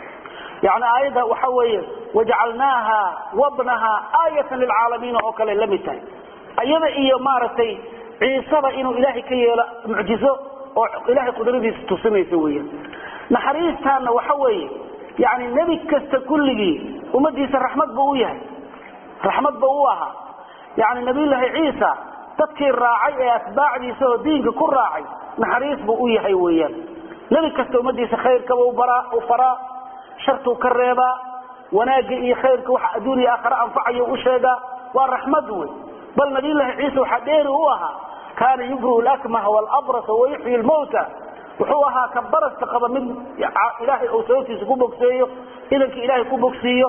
yani aayadda waxa weeye wajacalnaaha wabnaha aayatan lilcaalamiina oo kale la mid tahay iyada iyo maaragtay ciisaba inuu ilaahay ka yeelo mucjizo oo ilahay qudradiisa tusinaysa weyan naxariistaana waxa weeye yani nebi kasta kulligii ummadiisa raxmad buu u yahay raxmad ba u ahaa yani nabiyullaahi ciisa dadkii raacay ee atbaacdiisa oo diinka ku raacay naxariis buu u yahay weeyaan nebi kasta ummadiisa khayrkaba u faraa shartuu ka reebaa wanaagga iyo khayrka waxa adduuniya aakhare anfacayo u sheegaa waa raxmad wey bal nabiyullaahi ciisa waxaa dheeri u ahaa kaana yubriu lakmaha walabrasa wayuxyi lmawta wuxuu ahaa ka baraska qaba mid ilaahay uu sababtiisa ku bogseeyo idanka ilaahay ku bogsiiyo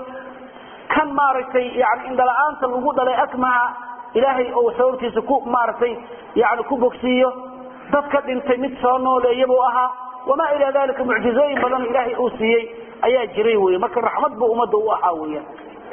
kan maaragtay yani indhala-aanta lagu dhalay akmaha ilaahay uu sababtiisa ku maaragtay yani ku bogsiiyo dadka dhintay mid soo nooleeyabuu ahaa wamaa ilaa dalika mucjizooyin badan ilaahay uu siiyey ayaa jiray wey marka raxmad buu ummadda u ahaa weyan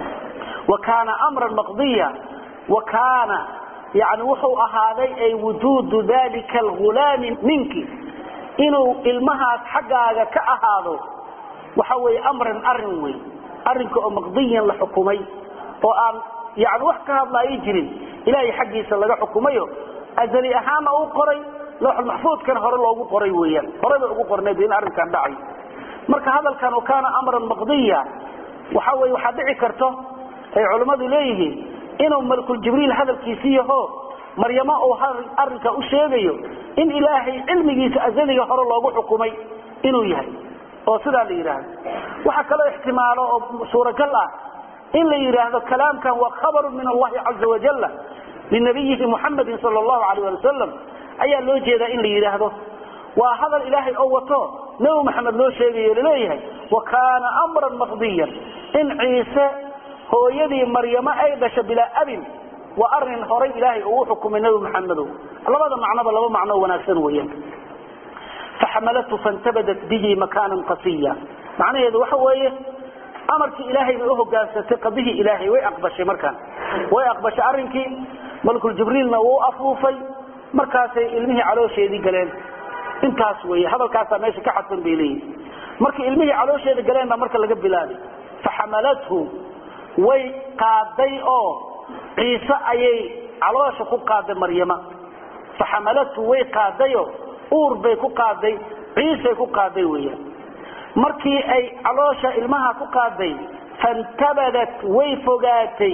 wa kaana amran maqdiya wa kaana yani wuxuu ahaaday ay wujuudu dalika algulaami minki inuu ilmahaas xaggaaga ka ahaado waxa weeye amran arin wey arrinka oo maqdiyan la xukumay oo aan yani wax ka hadlaayo jirin ilaahay xaggiisa laga xukumayo azali ahaana uu qoray looxulmaxfuudkana hore loogu qoray weeyaan hore bay ugu qorneed in arrinkan dhacay marka hadalkan oo kaana amran maqdiya waxa weye waxaa dhici karto ay culammadu leeyihiin inuu malakuljibriil hadalkiisi yaho maryamo uu arrinka u sheegayo in ilaahay cilmigiisa azaliga hore loogu xukumay inuu yahay oo sidaa la yidhaahdo waxaa kaloo ixtimaalo oo suuragal ah in la yidhaahdo kalaamkan waa khabaru min allahi caza wajala linabiyihi muxamadin sal allahu alayh ali wasalam ayaa loo jeedaa in la yidhaahdo waa hadal ilaahay oo wato nabi maxamed loo sheegayo laleeyahay wa kaana amran maqdiyan in ciise hooyadii maryamo ay dhasho bilaa abin waa arin horay ilaahay uu xukumay nabi maxamedow labada macnoba laba macno wanaagsan weeyaan faxamalathu fantabadat bihi makaanan qasiya macnaheedu waxa weeye amarkii ilaahay bay uhogaansatay qadihii ilaahay way aqbashay markaan way aqbashay arrinkii malkul jibriilna wuu afuufay markaasay ilmihii caloosheedii galeen intaas wey hadalkaasaa meesha ka xadsan bay leeyihin markii ilmihii caloosheeda galeen baa marka laga bilaabay faxamalathu way qaaday oo ciise ayay caloosha ku qaaday maryama faxamalathu way qaadayo uur bay ku qaaday ciisay ku qaaday weeyaan markii ay caloosha ilmaha ku qaaday fantabadat way fogaatay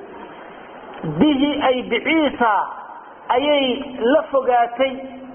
bihi ay biciisa ayay la fogaatay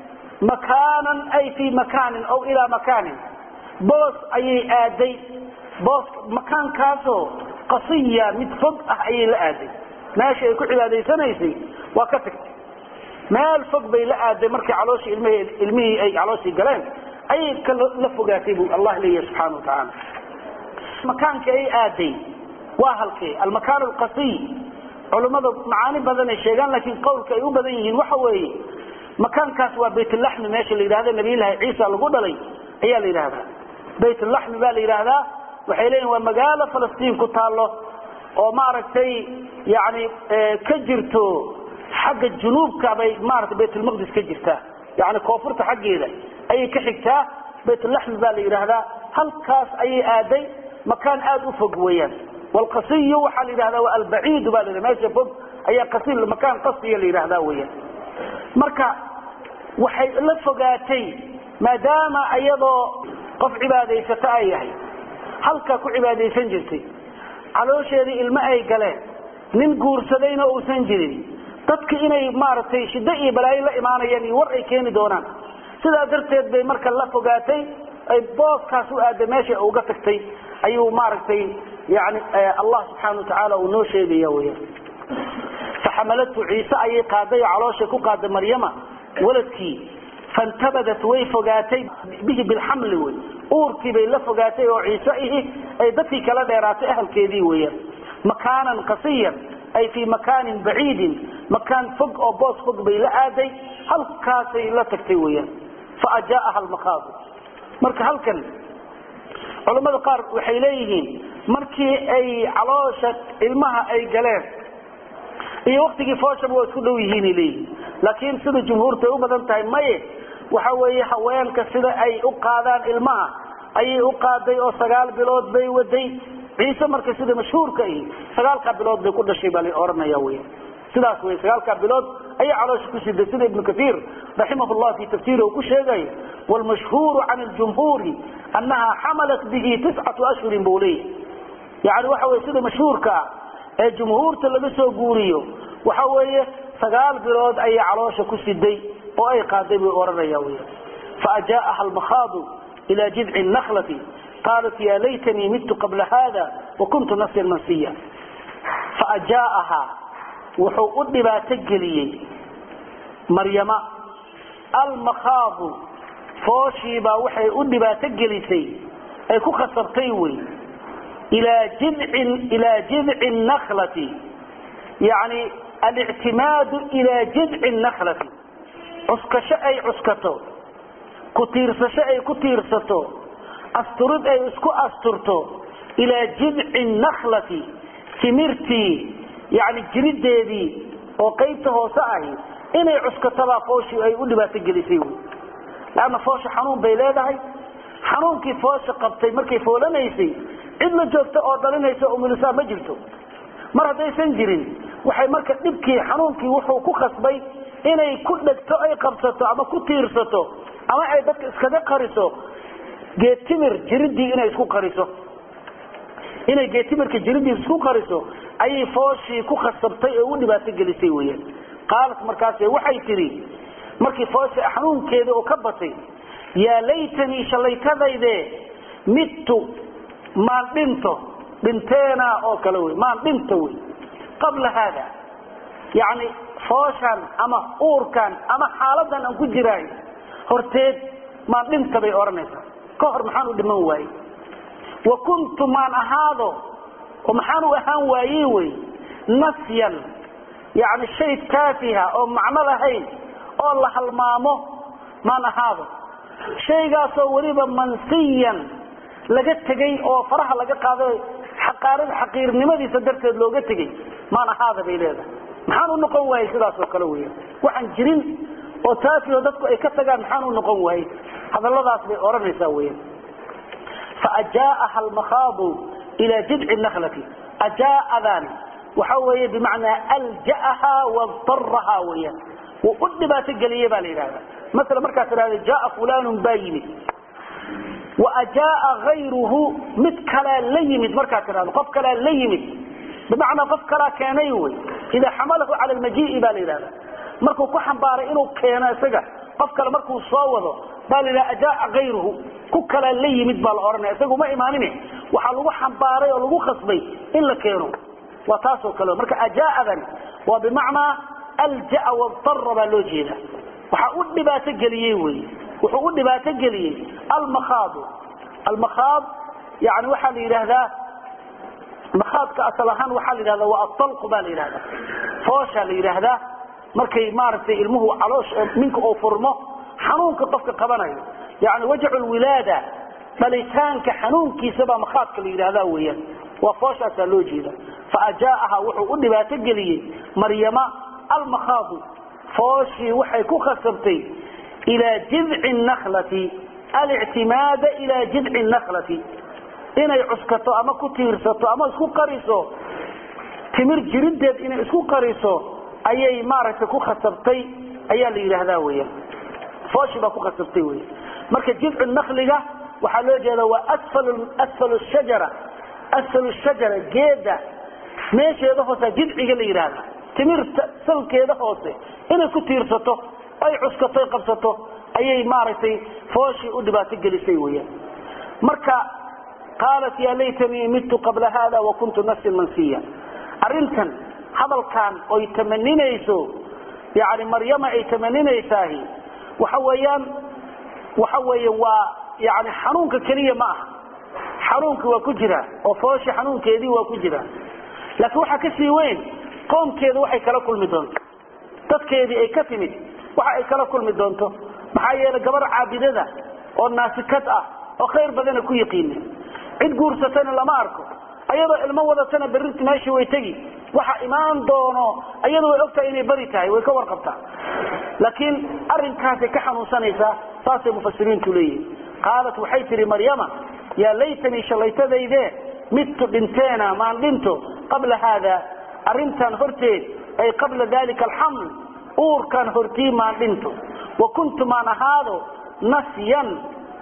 makaanan ay fii makaanin aw ilaa makaanin boos ayay aaday boos makaankaasoo qasiya mid fog ah ayay la aaday meesha ay ku cibaadaysanaysay waa ka tagtay meel fog bay la aaday markii calooshii ilmh ilmihii ay calooshii galeen ayay ka la fogaatay buu allah leeyahy subxana wa tacaala makaankii ay aaday waa halkee almakaan alqasiy culummada macaani badan ay sheegaan laakiin qowlka ay u badan yihiin waxa weeye makaankaas waa baytlaxmi meesha la yidhahda nabiylahi ciisa lagu dhalay ayaa la yidhahdaa baytlaxmi baa la yidhaahdaa waxay leeyihin waa magaalo falastiin ku taalo oo maaragtay yani ka jirto xagga junuubka bay maarata baytulmaqdis ka jirtaa yani koonfurta xaggeeda ayay ka xigtaa baytlaxmi baa la yidhaahdaa halkaas ayay aaday makaan aada u fog weeyaan wlqasiyu waxaa la yidhahdaa waa albaciidu ba la meesha fog ayaa qasi makaan qasiya la yidhahdaa weeyaan marka waxay la fogaatay maadaama iyadoo qof cibaadaysata ay yahay halkaa ku cibaadaysan jirtay caloosheedii ilmo ay galeen nin guursadayna uusan jirin dadka inay maaragtay shiddo iyo balaayo la imaanayaan iyo war ay keeni doonaan sidaa darteed bay marka la fogaatay ay booskaas u aaday meesha uga tagtay ayuu maaragtay yani allah subxaana watacaala uu noo sheegaya weya faxamalathu ciise ayay qaaday oo calooshay ku qaaday maryama waladkii fantabadat way fogaatay bihi bilxamli wey uurkii bay la fogaatay oo ciise ihi ay dadkii kala dheeraatay ahalkeedii weeyaan makaanan qasiyan ay fii makaanin baciidin makaan fog oo boos fog bay la aaday halkaasay la tagtay weeyaan faajaaha almakaadu marka halkan culammada qaar waxay leeyihiin markii ay caloosha ilmaha ay galeen iyo waktigii fooshaba waa isku dhow yihiinay leeyihiin laakiin sida jumhuurta ay u badan tahay maye waxa weeye haweenka sida ay u qaadaan ilmaha ayay u qaaday oo sagaal bilood bay waday ciise marka sida mashhuurka ihi sagaalkaa bilood bay ku dhashay baa la ohanaya wy sidaas wey sagaalkaa bilood ayay caloosha ku siday sida ibnu kaiir raximah llah fi tafsiiri uu ku sheegayo wlmashhuuru can ljumhuuri annaha xamalat bihi tiscatu ashhurin buu leeyahy yani waxa wey sida mashhuurka ah ee jumhuurta laga soo guuriyo waxa weeye sagaal bilood ayay caloosha ku siday oo ay qaaday buu ohanaya wy faajaaha almakhaadu ila jidci naklati qaalat ya laytanii midtu qabla hada wakuntu nafyan mansiya faajaaha wuxuu u dhibaato geliyey maryama almakhaadu fooshiibaa waxay u dhibaato gelisay ay ku khasabtay wey ilaa jidcin ilaa jidci naklati yani alictimaadu ilaa jidci naklati cuskasho ay cuskato ku tiirsasho ay ku tiirsato asturid ay isku asturto ilaa jidci naklati timirtii yani jirideedii oo qaybta hoose ahi inay cuskatabaa fooshii ay u dhibaato gelisay wy leanna foosha xanuun bay leedahay xanuunkii foosha qabtay markay foolanaysay cid la joogta oo dhalinaysa umulisaa ma jirto mar haddaysan jirin waxay marka dhibkii xanuunkii wuxuu ku khasbay inay ku dhegto ay qabsato ama ku tiirsato ama ay dadka iskaga qariso geetimir jiridii inay isku qariso inay geetimirka jiridii isku qariso ayay fooshii ku khasabtay oo u dhibaato gelisay weyaan qaalat markaas waxay tidhi markii foosha xanuunkeeda oo ka batay yaa laytanii shallaytadayde midtu maan dhinto dhinteena oo kale wey maan dhinto wey qabla haada yacni fooshan ama uurkan ama xaaladan aan ku jiraay horteed maan dhinta bay odhanaysaa ka hor maxaan u dhiman waayey wa kuntu maan ahaado oo maxaan u ahaan waayey wey nasyan yani shay taafiha oo macno lahayn oo la halmaamo maan ahaado shaygaasoo weliba mansiyan laga tegay oo faraha laga qaaday xaqaarada xaqiirnimadiisa darteed looga tegay maan ahaada bay leedahay maxaan u noqon waayey sidaas oo kale weya waxaan jirin oo taafiho dadku ay ka tagaan maxaan u noqon waayey hadalladaas bay odhanaysaa weya faajaaha almakhaadu ila jidci naklati ajaadaani waxa weeye bimacnaa alja'aha wadaraha weeyaan wuu u dhibaato geliyey baa la yidhahda maala markaad tidhahda jaa fulanun baa yimid wa ajaaa hayruhu mid kalaa la yimid markaad tidhahdo qof kalaa la yimid bimacnaa qof kalaa keenay wey idaa xamalahu cala lmajii'i baa la yidhahda markuu ku xambaaray inuu keeno isaga qof kale markuu soo wado baa la yidhaha ajaaa hayruhu ku kalaa la yimid baa la odhanaya isagu ma imaanin waxaa lagu xambaaray oo lagu khasbay in la keeno waa taasoo kale marka ajaadan waa bimacnaa aljaa wadara baa loo jeeda waxaa u dhibaato geliyey wy wuxuu u dhibaato geliyey almakhaadu almakhaad yani waxaa la yidhaahdaa makhaadka asal ahaan waxaa la yidhahda waa atalqu baa la yidhahda foosha la yidhaahdaa markay maaragtay ilmuhu caloosh minka uu furmo xanuunka qofka qabanayo yani wajacu lwilaada dhalitaanka xanuunkiisa baa makhaadka la yidhahda weeyaan waa fooshaasaa loo jeeda faajaaha wuxuu u dhibaato geliyey maryama almakhaadu fooshii waxay ku khasabtay ilaa jidci naklati alictimaada ilaa jidci naklati inay cuskato ama ku tiirsato ama isku qariso timir jirideed inay isku qariso ayay maaragtay ku khasabtay ayaa la yidhaahdaa weya fooshii baa ku khasabtay wey marka jidcu nakliga waxaa loo jeeda waa asfal shajara asfal shajara geeda meesheeda hoose jidciga la yidhaahda timirta salkeeda hoose inay ku tiirsato ay cuskato qabsato ayay maaragtay fooshii u dhibaato gelisay weyaan marka qaalat ya laytanii midtu qabla hada wakuntu nafsin mansiya arintan hadalkan oy tamaninayso yani maryama ay tamaninaysaah waxa weeyaan waxa weeye waa yani xanuunka keliya ma aha xanuunki waa ku jira oo fooshi xanuunkeedii waa ku jira laakiin waxaa kasii weyn qoomkeeda waxay kala kulmi doonto dadkeedii ay ka timid waxa ay kala kulmi doonto maxaa yeelay gabar caabidada oo naasikad ah oo khayr badana ku yiqiina cid guursatana lama arko ayadoo ilmo wadatana berrinti meeshii way tegi waxa imaan doono ayadu way ogtahay inay beri tahay way ka warqabtaa laakiin arrinkaasay ka xanuunsanaysaa saasay mufasiriintu leeyihin qaalat waxay tihi maryama yaa laytanii shallaytadayde midtu dhinteena maan dhinto qabla haada arintan horteed ay qabla dalika alxaml uurkan hortii maan dhinto wa kuntu maan ahaado nasyan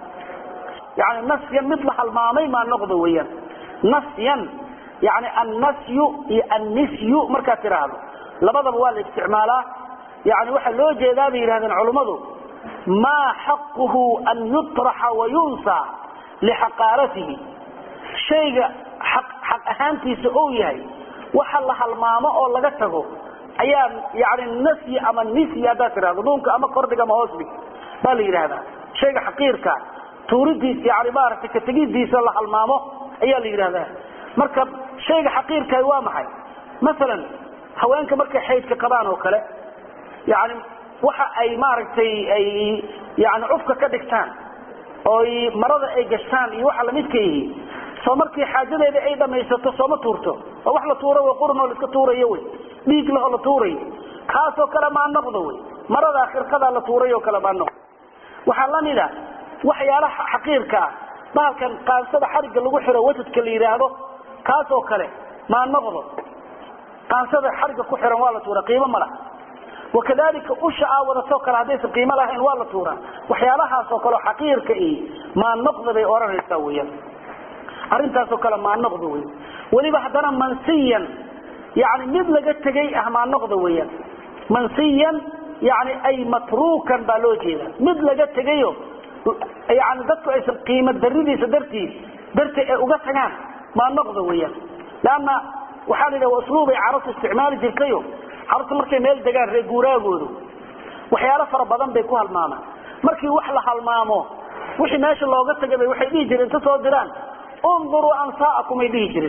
yani nasyan mid la halmaamay maan noqdo weyaan nasyan yani annasyu iyo annisyu markaad tidhaahdo labadaba waa la isticmaalaa yani waxaa loo jeedaa bay yidhahdeen culummadu maa xaquhu an yutraxa wayunsa lixaqaaratihi shayga xaq ahaantiisa ou yahay waxa la halmaamo oo laga tago ayaa yani nasyi ama nisyi haddaad tidhahdo nuunka ama kordhig ama hoosdhig baa la yidhahdaa shayga xaqiirka tuuridiis yani maaragtay kategidiisa la halmaamo ayaa la yidhahdaa marka shayga xaqiirkahi waa maxay masalan haweenka markay xaydka qabaan oo kale yani waxa ay maaragtay ay yani cufka ka dhigtaan oo marada ay gashtaan iyo waxa lamidka yihi soo markii xaajadeeda ay dhamaysato sooma tuurto oo wax la tuuro w qurun oo laiska tuurayo wy dhiig lahoo la tuurayo kaasoo kale maa noqdo wy maradaa khirqadaa la tuuray oo kale maa noqdo waxaa lamida waxyaalaha xaqiirka ah bahalkan qaansada xarigga lagu xiro wasadka la yidhaahdo kaasoo kale maa noqdo qaansada xarigga ku xiran waa la tuura qiimo ma laha wakadalika usha aa wadatoo kale haddaysan qiimo lahayn waa la tuuraa waxyaalahaasoo kaleo xaqiirka i maa noqda bay odhanaysaa weyaan arrintaasoo kale maa noqda wey weliba haddana mansiyan yani mid laga tegay ah maa noqda weyaan mansiyan yani ay matruukan baa loo jeeda mid laga tegayo yani dadku aysan qiimo daridiisa dartiis darteed ay uga tagaan maa noqda weyaan leanna waxaa la yidhaha waa usluubay carabtu isticmaali jirtayo carabtu markay meel degaan reer guuraagoodu waxyaalo fara badan bay ku halmaamaan markii wax la halmaamo wixii meesha looga tagay bay waxay dhihi jireen inta soo diraan unduruu ansaakum ay dhihi jireen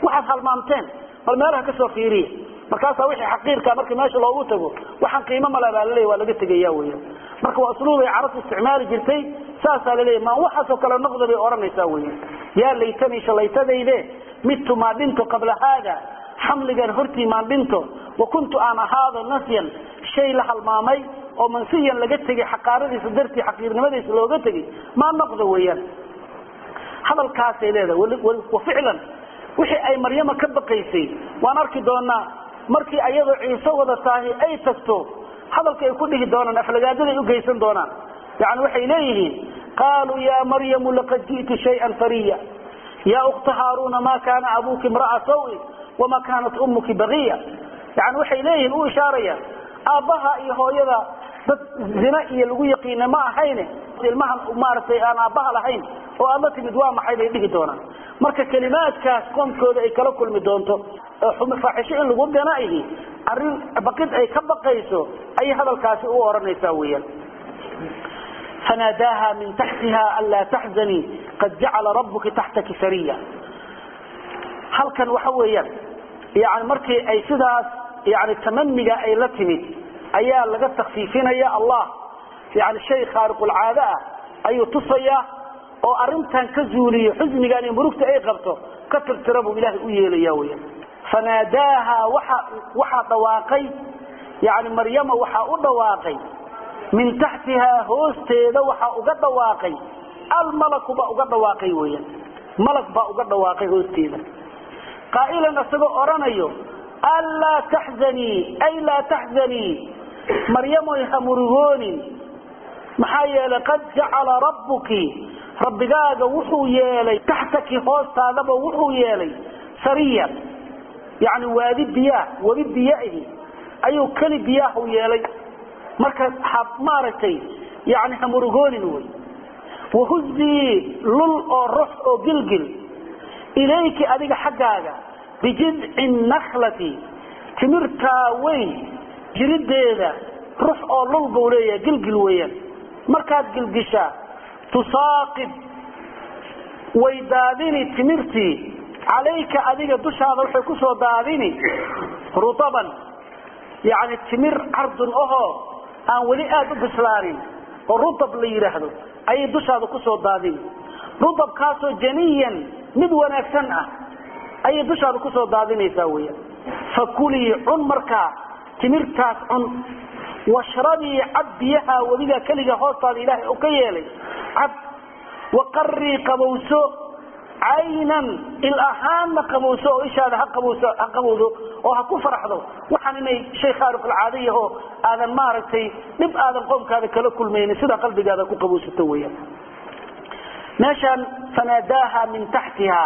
waxaad halmaamteen bal meelaha kasoo fiiriya markaasaa wixii xaqiirka markii meesha loogu tago waxaan qiimo mala baa laleeya waa laga tegaya weya marka waa usluubay carabtu isticmaali jirtay saasaa laleeya maan waxaasoo kale noqda bay odhanaysaa weya yaa laytanii shalaytadayde midtu maa dhinto qabla haada xamligan hortii maan dhinto wa kuntu aan ahaado nasyan shay la halmaamay oo mansiyan laga tegay xaqaaradiisa dartii xaqiirnimadiisa looga tegay maa noqda weeyaan hadalkaasay leedahay wa ficlan wixii ay maryama ka baqaysay waan arki doonaa markii ayadoo ciise wada tahay ay tagto hadalka ay ku dhihi doonaan aflagaadaday u geysan doonaan yani waxay leeyihiin qaaluu ya maryamu laqad ji'ti shayan fariya ya ukta haaruna ma kana abuki imra'a sawin wama kanat ummuki bagiya yani waxay leeyihiin u ishaaraya aabbaha iyo hooyada dad zina iyo lagu yaqiina ma ahayne ilmahan maaragtay aan aabbaha lahayn oo aad la timid waa maxay bay dhihi doonaan marka kelimaadkaas qoomkooda ay kala kulmi doonto faaxisho in lagu ganaihi arin baqid ay ka baqayso ayay hadalkaasi u odhanaysaa weeyaan fanaadaaha min taxtiha anlaa taxzanii qad jacala rabuki taxtaki sariya halkan waxa weeyaan yani markii ay sidaas yani tamaniga ay la timid ayaa laga takfiifinaya allah yani shay khaariqulcaado ah ayuu tusayaa oo arintan ka zuuliyo xusnigan iyo murugta ay qabto ka tirtira buu ilaahay u yeelaya weya fanaadaaha waxa waxaa dhawaaqay yani maryama waxaa u dhawaaqay min taxtihaa hoosteeda waxaa uga dhawaaqay almalaku baa uga dhawaaqay weyan malag baa uga dhawaaqay hoosteeda qaa'ilan isagoo odhanayo anlaa taxzanii ay laa taxzanii maryamoy ha murugoonin maxaa yeelay qad jacala rabbuki rabbigaaga wuxuu yeelay taxtaki hoostaadaba wuxuu yeelay sariyan yani waadi biyaah webi biyahi ayuu keli biyaahu yeelay marka ha maaragtay yani ha murugoonin wey wahuzii lul oo rox oo gilgil ilayki adiga xaggaaga bijidci naklati timirtaa weyn jirideeda rux oo lul buu leeyahay gilgil weeyaan markaad gilgishaa tusaaqib way daadini timirtii calayka adiga dushaada waxay ku soo daadini rutaban yani timir cardun ahoo aan weli aada u bislaanin oo rutab la yidhaahdo ayay dushaada kusoo daadini rutabkaasoo janiyan mid wanaagsan ah ayay dushaada kusoo daadinaysaa weya fakulii cun markaa timirtaas cun washrabii cab biyaha weligaa keliga hoostaada ilaahay u ka yeelay cab waqarii qabowso caynan il ahaanna qabowso oo ishaada ha qabowso ha qabowdo oo ha ku faraxdo waxaan inay shay khaariqulcaado yaho aadan maaragtay dhib aadan qoomkaada kala kulmaynin sidaa qalbigaada ku qabowsato weeyaan meeshaan fanaadaaha min taxtiha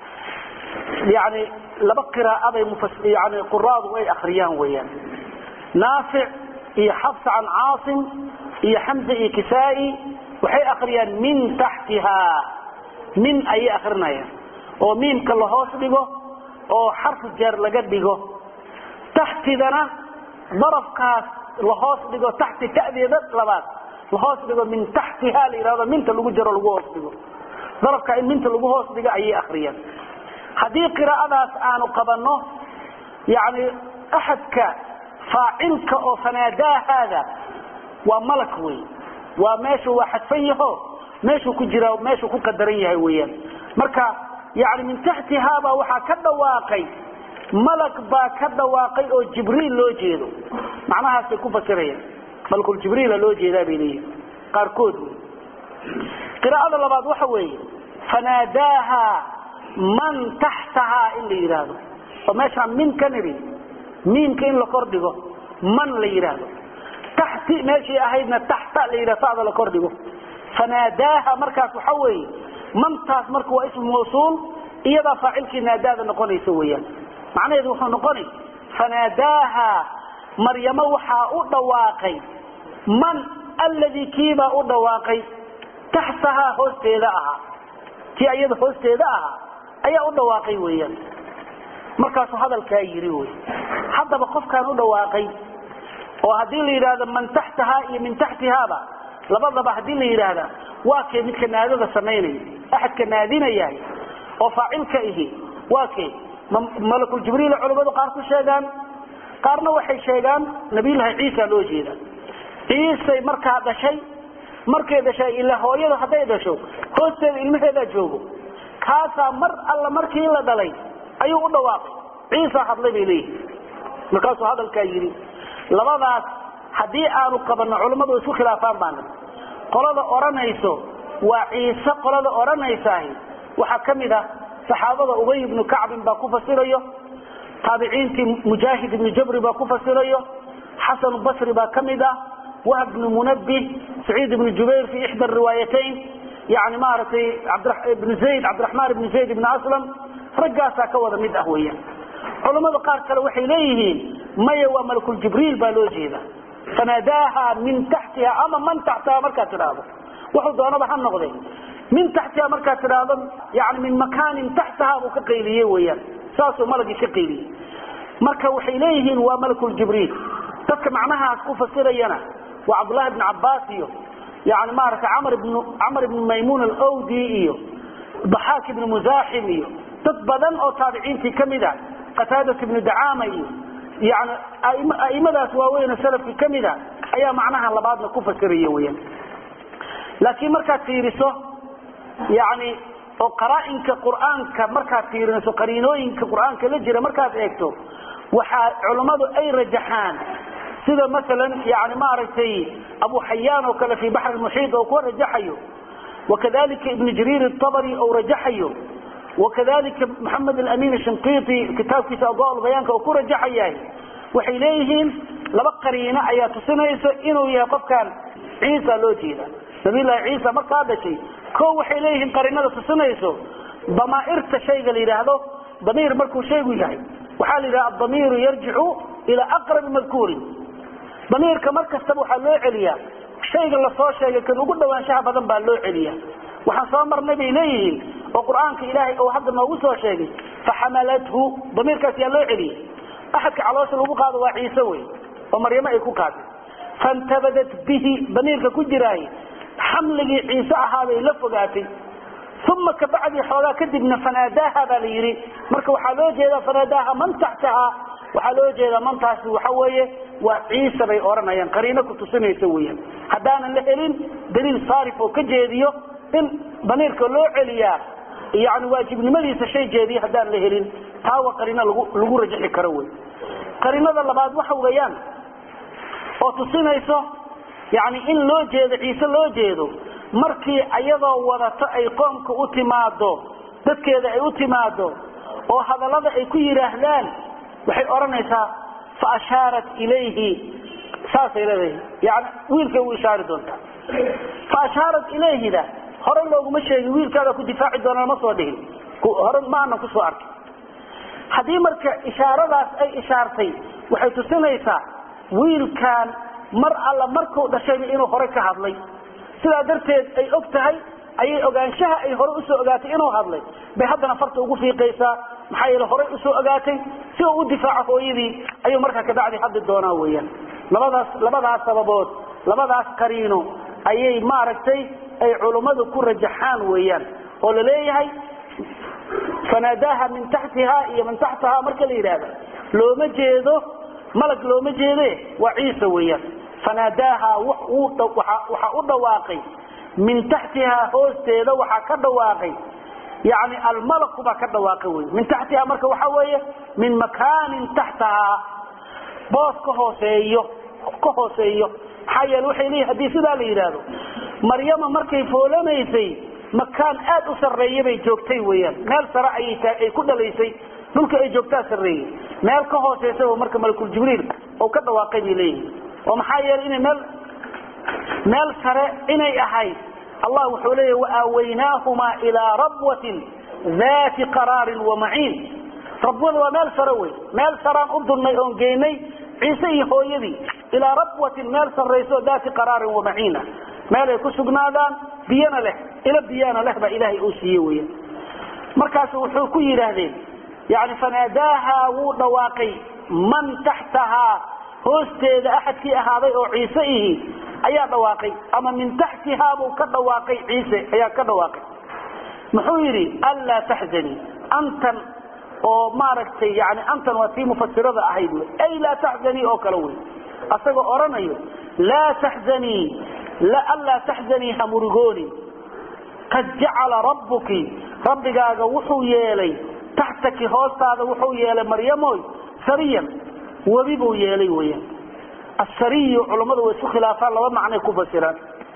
yani laba qiraa'aday yani quraadu ay akriyaan weeyaan naafic iyo xafs can caasim iyo xamza iyo kisaa-i waxay akriyaan min taxtiha min ayay akrinayaan oo miimka lahoos dhigo oo xarfu jeer laga dhigo taxtidana darafkaas lahoos dhigo taxti tadeeda labaad lahoos dhigo min taxtiha la yihahdo minta lagu jaro lagu hoos dhigo darafka in minta lagu hoos dhigo ayay akriyaan haddii qiraa'adaas aanu qabanno yani axadka faacilka oo fanaadaahaada waa malak wey waa meeshu waa xadfan yaho meeshuu ku jira meeshuu ku qadaran yahay weeyaan marka yani min taxtihaabaa waxaa ka dhawaaqay malag baa ka dhawaaqay oo jibriil loo jeedo macnahaasay ku fasirayaan malkuljibriila loo jeedaa bay leeyihin qaarkood wey qiraa'ada labaad waxa weeye fanaadaaha man taxtahaa in la yidhaahdo oo meeshaan min ka nidhi miimka in la kordhigo man la yidhaahdo taxti meeshii ahaydna taxta la yidhahdo sada la kordhigo fanaadaaha markaas waxa weeye mantaas marka waa ismu mawsuul iyadaa faacilkii naadaada noqonaysa weeyaan macnaheedu wuxuu noqonay fanaadaaha maryamo waxaa u dhawaaqay man alladii kiibaa u dhawaaqay taxtahaa hoosteeda ahaa kii iyada hoosteeda ahaa ayaa u dhawaaqay weeyaan markaasuu hadalkaa yiri wey haddaba qofkaan u dhawaaqay oo haddii la yidhaahdo man taxtahaa iyo min taxtihaaba labadaba haddii la yidhaahda waa kee midka naadada samaynaya axadka naadinayahay oo faacilka ihi waa kee malakul jibriil culimmadu qaar ku sheegaan qaarna waxay sheegaan nabiyullaahi ciisa loo jeeda ciisay markaa dhashay markay dhashay ila hooyada hadday dhasho hoosteeda ilmaheedaa joogo kaasaa mar alla markii la dhalay ayuu u dhawaaqay ciisa hadlay bay leeyihi markaasuu hadalkaa yidhi labadaas haddii aanu qabanno culimmadu isku khilaafaan baana qolada odhanayso waa ciise qolada odhanaysaah waxaa ka mid ah saxaabada ubay ibnu kacbin baa ku fasirayo taabiciintii mujaahid ibnu jabri baa ku fasirayo xasanu basri baa ka mid ah wahb ibnu munabih saciid ibnu jubayr fi ixda riwaayatayn yani maaragtay ibnu zayd cabdiraxmaan ibnu zayd ibnu aslam raggaasaa ka wada mid ah weeyaan culammada qaar kale waxay leeyihiin maya waa malakuljibriil baa loo jeeda fanaadaaha min taxtiha ama man taxtaha markaad tidhaahdo wuxuu doonaba ha noqde min taxtiha markaad tidhaahdo yani min makaanin taxtaha buu ka qayliyey weyaan saasuu malagii ka qayliyey marka waxay leeyihiin waa malakuljibriil dadka macnahaas ku fasirayana waa cabdullahi ibn cabaas iyo yani maaragtay camr ibn camar ibnu maymuun alawdi iyo daxaak ibnu musaaxim iyo dad badan oo taabiciintii ka mid a qataadat ibnu dacaama iyo yani aimadaas waaweyn salafkii ka mid a ayaa macnaha labaadna ku fasiraya weyaan laakiin markaad fiiriso yani oo qaraainka qur'aanka markaad fiirinayso qariinooyinka qur'aanka la jira markaad eegto waxaa culammadu ay rajaxaan sida maalan yani maaragtay abu xayaan oo kale fi baxr muxiid oo ku rajaxayo wakadalika ibnu jariir abri ou rajaxayo wakadalika maxamed alamin shinqiiti kitaabkiisa adwa bayaanka oo ku rajaxayahay waxay leeyihiin laba qariino ayaa tusinaysa inuu yahay qofkan ciisa loo jeeda nabilahi ciisa markaa dhashay ko waxay leeyihiin qariinada tusinayso damaairta shayga la yidhaahdo damiir markuu shaygu yahay waxaa la yidhaha adamiiru yarjicu ilaa aqrabi madkuurin damiirka mar kastaba waxaa loo celiyaa shayga lasoo sheegay kan ugu dhawaanshaha badan baa loo celiya waxaan soo marnay bay leeyihiin oo qur'aanka ilaahay oo hadda noogu soo sheegay faxamalathu damiirkaas yaa loo celiyey axadka caloosha lagu qaado waa ciise wey oo maryamo ay ku qaaday faintabadat bihi damiirka ku jiraay xamligii ciise ahaabay la fogaatay uma kabacdii xoogaa kadibna fanaadaaha baa la yidhi marka waxaa loo jeedaa fanaadaaha man taxtaha waxaa loo jeedaa mantaasi waxa weeye waa ciise bay odhanayaan qariino ku tusinaysa weeyaan haddaanan la helin daliil saarif oo ka jeediyo in damiirka loo celiyaa yani waajibnimadiisa shay jeediyo haddaan la helin taa waa qariino lagu lagu rajaxi karo wey qariinada labaad waxa weeyaan oo tusinayso yani in loo jeedo ciise loo jeedo markii ayadoo wadato ay qoomka u timaado dadkeeda ay u timaado oo hadallada ay ku yidhaahdaan waxay odhanaysaa fa ashaarat ilayhi saasay leedahay yani wiilkay u ishaari doontaa fa ashaarat ilayhida hore looguma sheegin wiilkaada ku difaaci doona lama soo dhihin hore ma aanan kusoo arkin haddii marka ishaaradaas ay ishaartay waxay tusinaysaa wiilkan mar alla markuu dhashayba inuu hore ka hadlay sidaa darteed ay og tahay ayay ogaanshaha ay hore usoo ogaatay inuu hadlay bay haddana farta ugu fiiqaysaa maxaa yeele horey usoo ogaatay si uu u difaaco hooyadii ayuu markaa kabacdi hadli doonaa weeyaan labadaas labadaas sababood labadaas qariino ayay maaragtay ay culummadu ku rajaxaan weeyaan oo la leeyahay fanaadaaha min taxtiha iyo min taxtaha marka la yidhaahda looma jeedo malag looma jeede waa ciise weeyaan fanaadaaha waxaa u dhawaaqay min taxtiha hoosteeda waxaa ka dhawaaqay yani almalaku baa ka dhawaaqay wy min taxtiha marka waxa weeye min makaanin taxtaha boos ka hooseeyo ka hooseeyo maxaa yeele waxay leeyihin hadii sidaa la yidhaahdo maryama markay foolanaysay makaan aad u sarreeya bay joogtay weeyaan meel sare ayay ku dhalaysay dhulka ay joogtaa sarreeyey meel ka hooseysa marka malakul jibriil oo ka dhawaaqay bay leeyihin oo maxaa yeelay inay meel meel sare inay ahayd allah wuxuu leeyahy waaawaynaahuma ilaa rabwatin dati qaraarin wamaciin rabwada waa meel sare wey meel saraan u dunnay oon geynay ciise iyo hooyadii ilaa rabwatin meel sarrayso dati qaraarin wamaciina meel ay ku sugnaadaan biyana leh ilo biyana leh baa ilaahay uu siiye weya markaasu wuxuu ku yidhaahdeen yani fanaadaaha wuu dhawaaqay man taxtahaa hoosteeda axadkii ahaaday oo ciise ihi ayaa dhawaaqay ama min taxtihaa buu ka dhawaaqay ciise ayaa ka dhawaaqay muxuu yidhi anlaa taxzanii antan oo maaragtay yani antan waa tii mufasirada ahayd wy ay laa taxzanii oo kale wey asagoo odhanayo laa taxzanii anlaa taxzanii ha murugoonin qad jacala rabbuki rabbigaaga wuxuu yeelay taxtaki hoostaada wuxuu yeelay maryamoy sariyan webi buu yeelay weyan asariyu culammadu way isku khilaafaan laba macnay ku fasiraan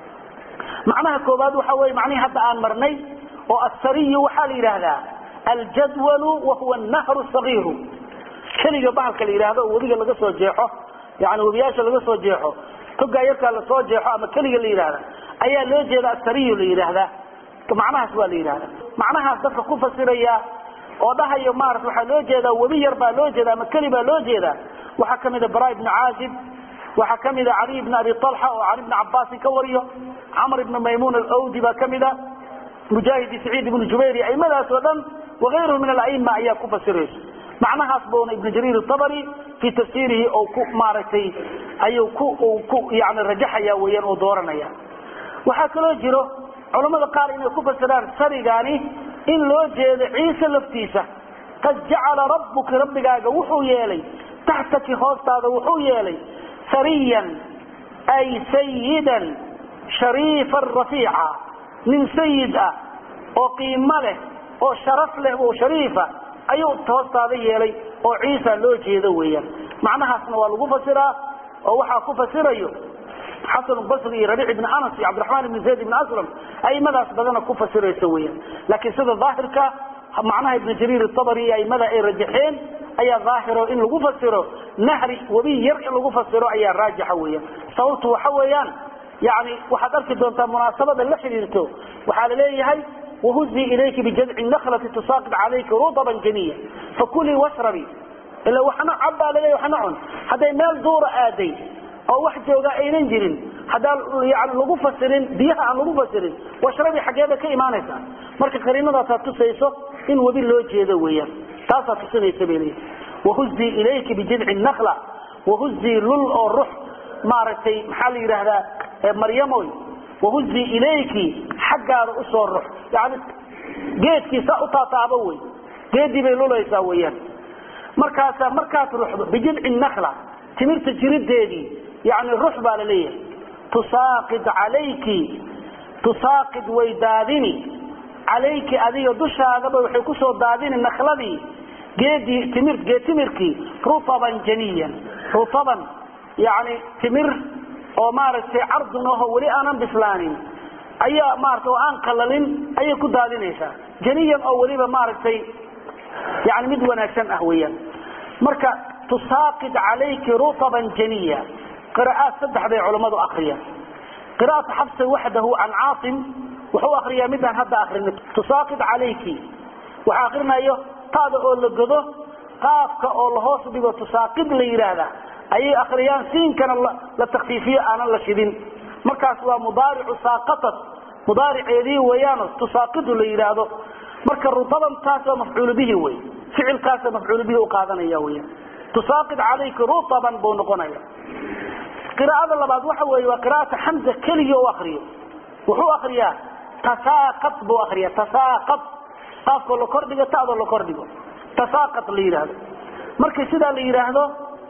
macnaha koobaad waxa weye macnihii hadda aan marnay oo asariyu waxaa la yidhaahdaa aljadwalu wahuwa nahru sagiiru keliga bahalka la yidhaahdo oo webiga laga soo jeexo yani webiyaasha laga soo jeexo togaa yarkaa lasoo jeexo ama keliga la yidhahda ayaa loo jeeda asariyu la yidhaahdaa macnahaas waa la yidhahda macnahaas dadka ku fasiraya oo dhahayo maarata waxaa loo jeedaa webi yar baa loo jeeda ama keli baa loo jeedaa waxaa kamida bara ibnu caazib waxaa kamida cali bn abi alxa oo cali bni cabaasin ka wariyo camr ibn maymun alawdi baa kamida mujaahid saciid ibnu jubayr iyo aimadaas oo dhan waayruhu min alaima ayaa ku fasirayso macnahaas buuna ibnu jariir abri fii tafsiirihi oo ku maaragtay ayuu ku yani rajaxaya weyan oo dooranaya waxaa kaloo jiro culammada qaar inay ku fasiraan sarigaani in loo jeedo ciise laftiisa qad jacala rabbuki rabbigaaga wuxuu yeelay taxtaki hoostaada wuxuu yeelay sariyan ay sayidan shariifan rafiica nin sayid ah oo qiimo leh oo sharaf leh oo shariifa ayuu hoostaada yeelay oo ciisa loo jeedo weeyaan macnahaasna waa lagu fasiraa oo waxaa ku fasirayo xasan basri iyo rabiic ibn anas iyo cabdiraxmaan ibn zayd ibn aslam aimadaas badana ku fasiraysa weeyaan laakiin sida daahirka macnaha ibn jariir abri iyo aimada ay rajaxeen ayaa daahiro in lagu fasiro nahri webi yar in lagu fasiro ayaa raajixa weeyaan sababtu waxa weeyaan yani waxaad arki doontaa munaasabada la xidhiirto waxaa la leeyahay wahuzii ilayki bijadci naklati tusaaqid calayki rudaban janiya fakulii washrabi ila waxna cab baa laleeya waxna cun hadday meel duura aaday oo wax jooga aynan jirin haddaan yani lagu fasirin biyaha aan lagu fasirin washrabi xaggeeda ka imaanaysaa marka qariinadaasaa tusayso in webi loo jeedo weeyaan taasaa tusinaysa bay leeyihi wahuzii ilayki bijidci nakla wahuzii lul oo rux maaragtay maxaa la yidhaahdaa maryamoy wahuzii ilayki xaggaada usoo rux yani geedkiisa u taataabo wey geedii bay lulaysaa weeyaan markaasaa markaad ruxdo bijidci nakla timirta jirideedii yani rux baa la leeyahay tusaaqid calayki tusaaqid way daadini calayki adiga dushaadaba waxay kusoo daadini nakladii geedii timir geed timirkii rutaban janiyan rutaban yani timir oo maaragtay cardun aho weli aanan bislaanin ayaa maarata oo aan qalalin ayay ku daadinaysaa janiyan oo weliba maaragtay yani mid wanaagsan ah weeyaan marka tusaaqid calayki rutaban janiya qira'aad saddex bay culammadu akriyaan qira'atu xabsi waxdahu can caasim wuxuu akriyaa midaan hadda akrinay tusaaqid calayki waxa akrinayo taada oo la godo qaafka oo lahoos dhigo tusaaqid la yidhaahda ayay akriyaan siinkana la takfiifiyo aanan la shidin markaas waa mudaaricu saaqatat mudaariceedii weeyaano tusaaqidu la yidhaahdo marka rutaban taas waa mafcuulu bihi wey ficilkaasa mafcuulu bihi u qaadanaya weyan tusaaqid calayki rutaban buu noqonaya qiraa'ada labaad waxa weeye waa qiraa'ata xamza keligii u akriyo wuxuu akriyaa tasaaqad buu akriya tasaaqad qaafkoo la kordhigo ta'doo la kordhigo tasaaqad la yidhaahdo markii sidaa la yidhaahdo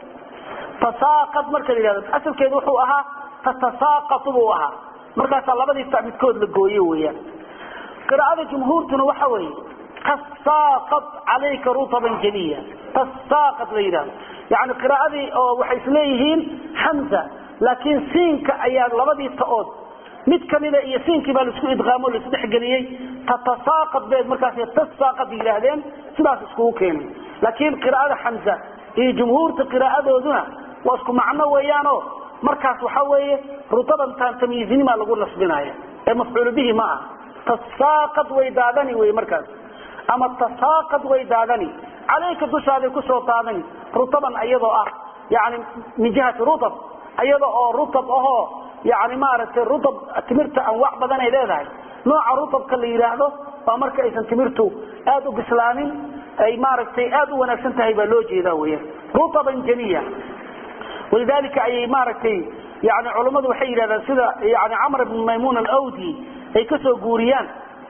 tasaaqad marka la yidhahdo asalkeedu wuxuu ahaa tatasaaqatu buu ahaa markaasaa labadii ta midkood la gooye weeyaan qiraa'ada jumhuurtuna waxa weeye tasaaqad calayka rutaban janiya tasaaqad la yidhahdo yani qiraa'adii oo waxay isleeyihiin xamza laakiin siinka ayaa labadii ta'ood mid kamida iyo siinkii baa laisku idqaamo laisdhexgeliyey tatasaaqad beed markaas tasaaqad yidhaahdeen sidaas iskugu keenay laakiin qiraa'ada xamza iyo jumhuurta qiraa'adooduna waa isku macno weeyaano markaas waxa weeye rutabantaan tamyiizinimaa lagu nasbinaya ee mafcuulu bihi ma ah tasaaqad way daadani wey markaas ama tasaaqad way daadani calayka dushaaday kusoo daadani rutaban iyadoo ah yani min jihati rutab iyada oo rutab ahoo yani maaragtay rutab timirta anwaac badan ay leedahay nooca rutabka la yidhaahdo waa marka aysan timirtu aada u bislaanin ay maaragtay aada u wanaagsan tahay baa loo jeeda weyan rutaban janiya walidalika ayay maaragtay yani culammadu waxay yidhahdaan sida yani camr ibn maymun alawdi ay kasoo guuriyaan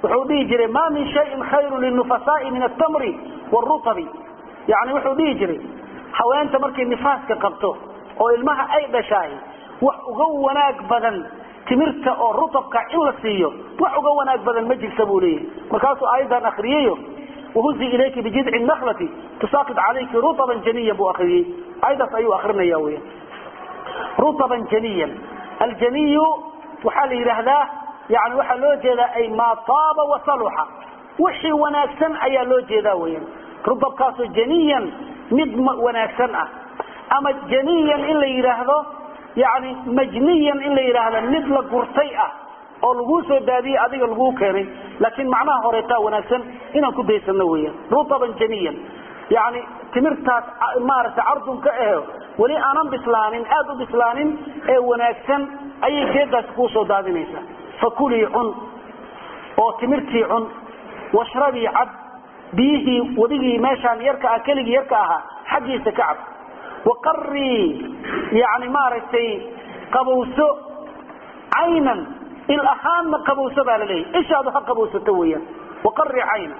wuxuu dhihi jiray ma min shayin khayru linufasaai min atamri wاrutabi yani wuxuu dhihi jiray haweenta markay nifaaska qabto oo ilmaha ay dhashaay wax uga wanaag badan timirta oo rutabka in la siiyo wax uga wanaag badan ma jirta buu leeyahay markaasuu aayaddan akriyayo wahuzi ilayki bijidci naklati tusaaqid calayki rutaban janiyan buu akriyey aayaddaas ayuu akrinaya weya rutaban janiyan aljaniyu waxaa la yidhaahdaa yani waxaa loo jeedaa ay maa taaba wasaluxa wixii wanaagsan ayaa loo jeedaa weyan rutabkaasoo janiyan mid wanaagsan ah ama janiyan in la yidhaahdo yani majniyan in la yidhaahdo mid la gurtay ah oo laguu soo daadiyey adiga laguu keenay laakiin macnaha horeetaa wanaagsan inaan ku daysano weyan rutaban janiyan yani timirtaas maaragtay cardunka ahe weli aanan bislaanin aada u bislaanin ee wanaagsan ayay geedaasi kuu soo daadinaysaa fakulii cun oo timirtii cun washrabii cab biyihii wadigii meeshaan yarka ah keligii yarka ahaa xaggiisa ka cab waqarii yani maaragtay qabowso caynan il ahaanna qabowso baa la leeyahy ishaadu ha qabowsato weeyaan waqari caynan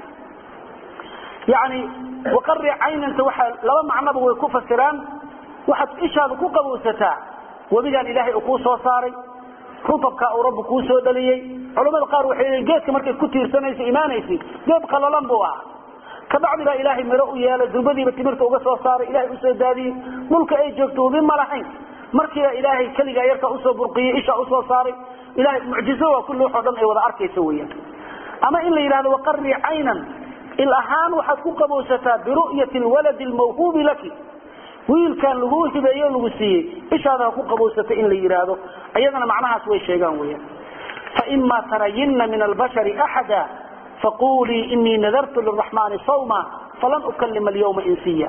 yani waqari caynanta waxaa laba macnoba way ku fasiraan waxaad ishaadu ku qabowsataa webigaan ilaahay uu kuu soo saaray rutabkaa uu rabbi kuu soo dhaliyey culamada qaar waxay leeyiin geedka markay ku tiirsanaysa imaanaysay geed qalalan buu ahaa kabacdi baa ilaahay miro u yeelay durbadiiba timirta uga soo saaray ilahay usoo daadiyey dhulka ay joogto webi ma lahayn markiiba ilaahay keligaa yarkaa usoo burqiyey ishaa usoo saaray ilahay mucjizo waa kulli waxoo dhan ay wada arkaysa weeyaan ama in la yidhahdo waqarii caynan il ahaan waxaad ku qabowsataa biru'yati lwaladi lmawhuubi laki wiilkan laguu hibeeyo lagu siiyey ishaada ha ku qabowsata in la yidhaahdo ayadana macnahaas way sheegaan weeyaan faima tarayinna min albashari axada faqulii inii nadartu liraxmaani sawma falan ukalima alyawma insiya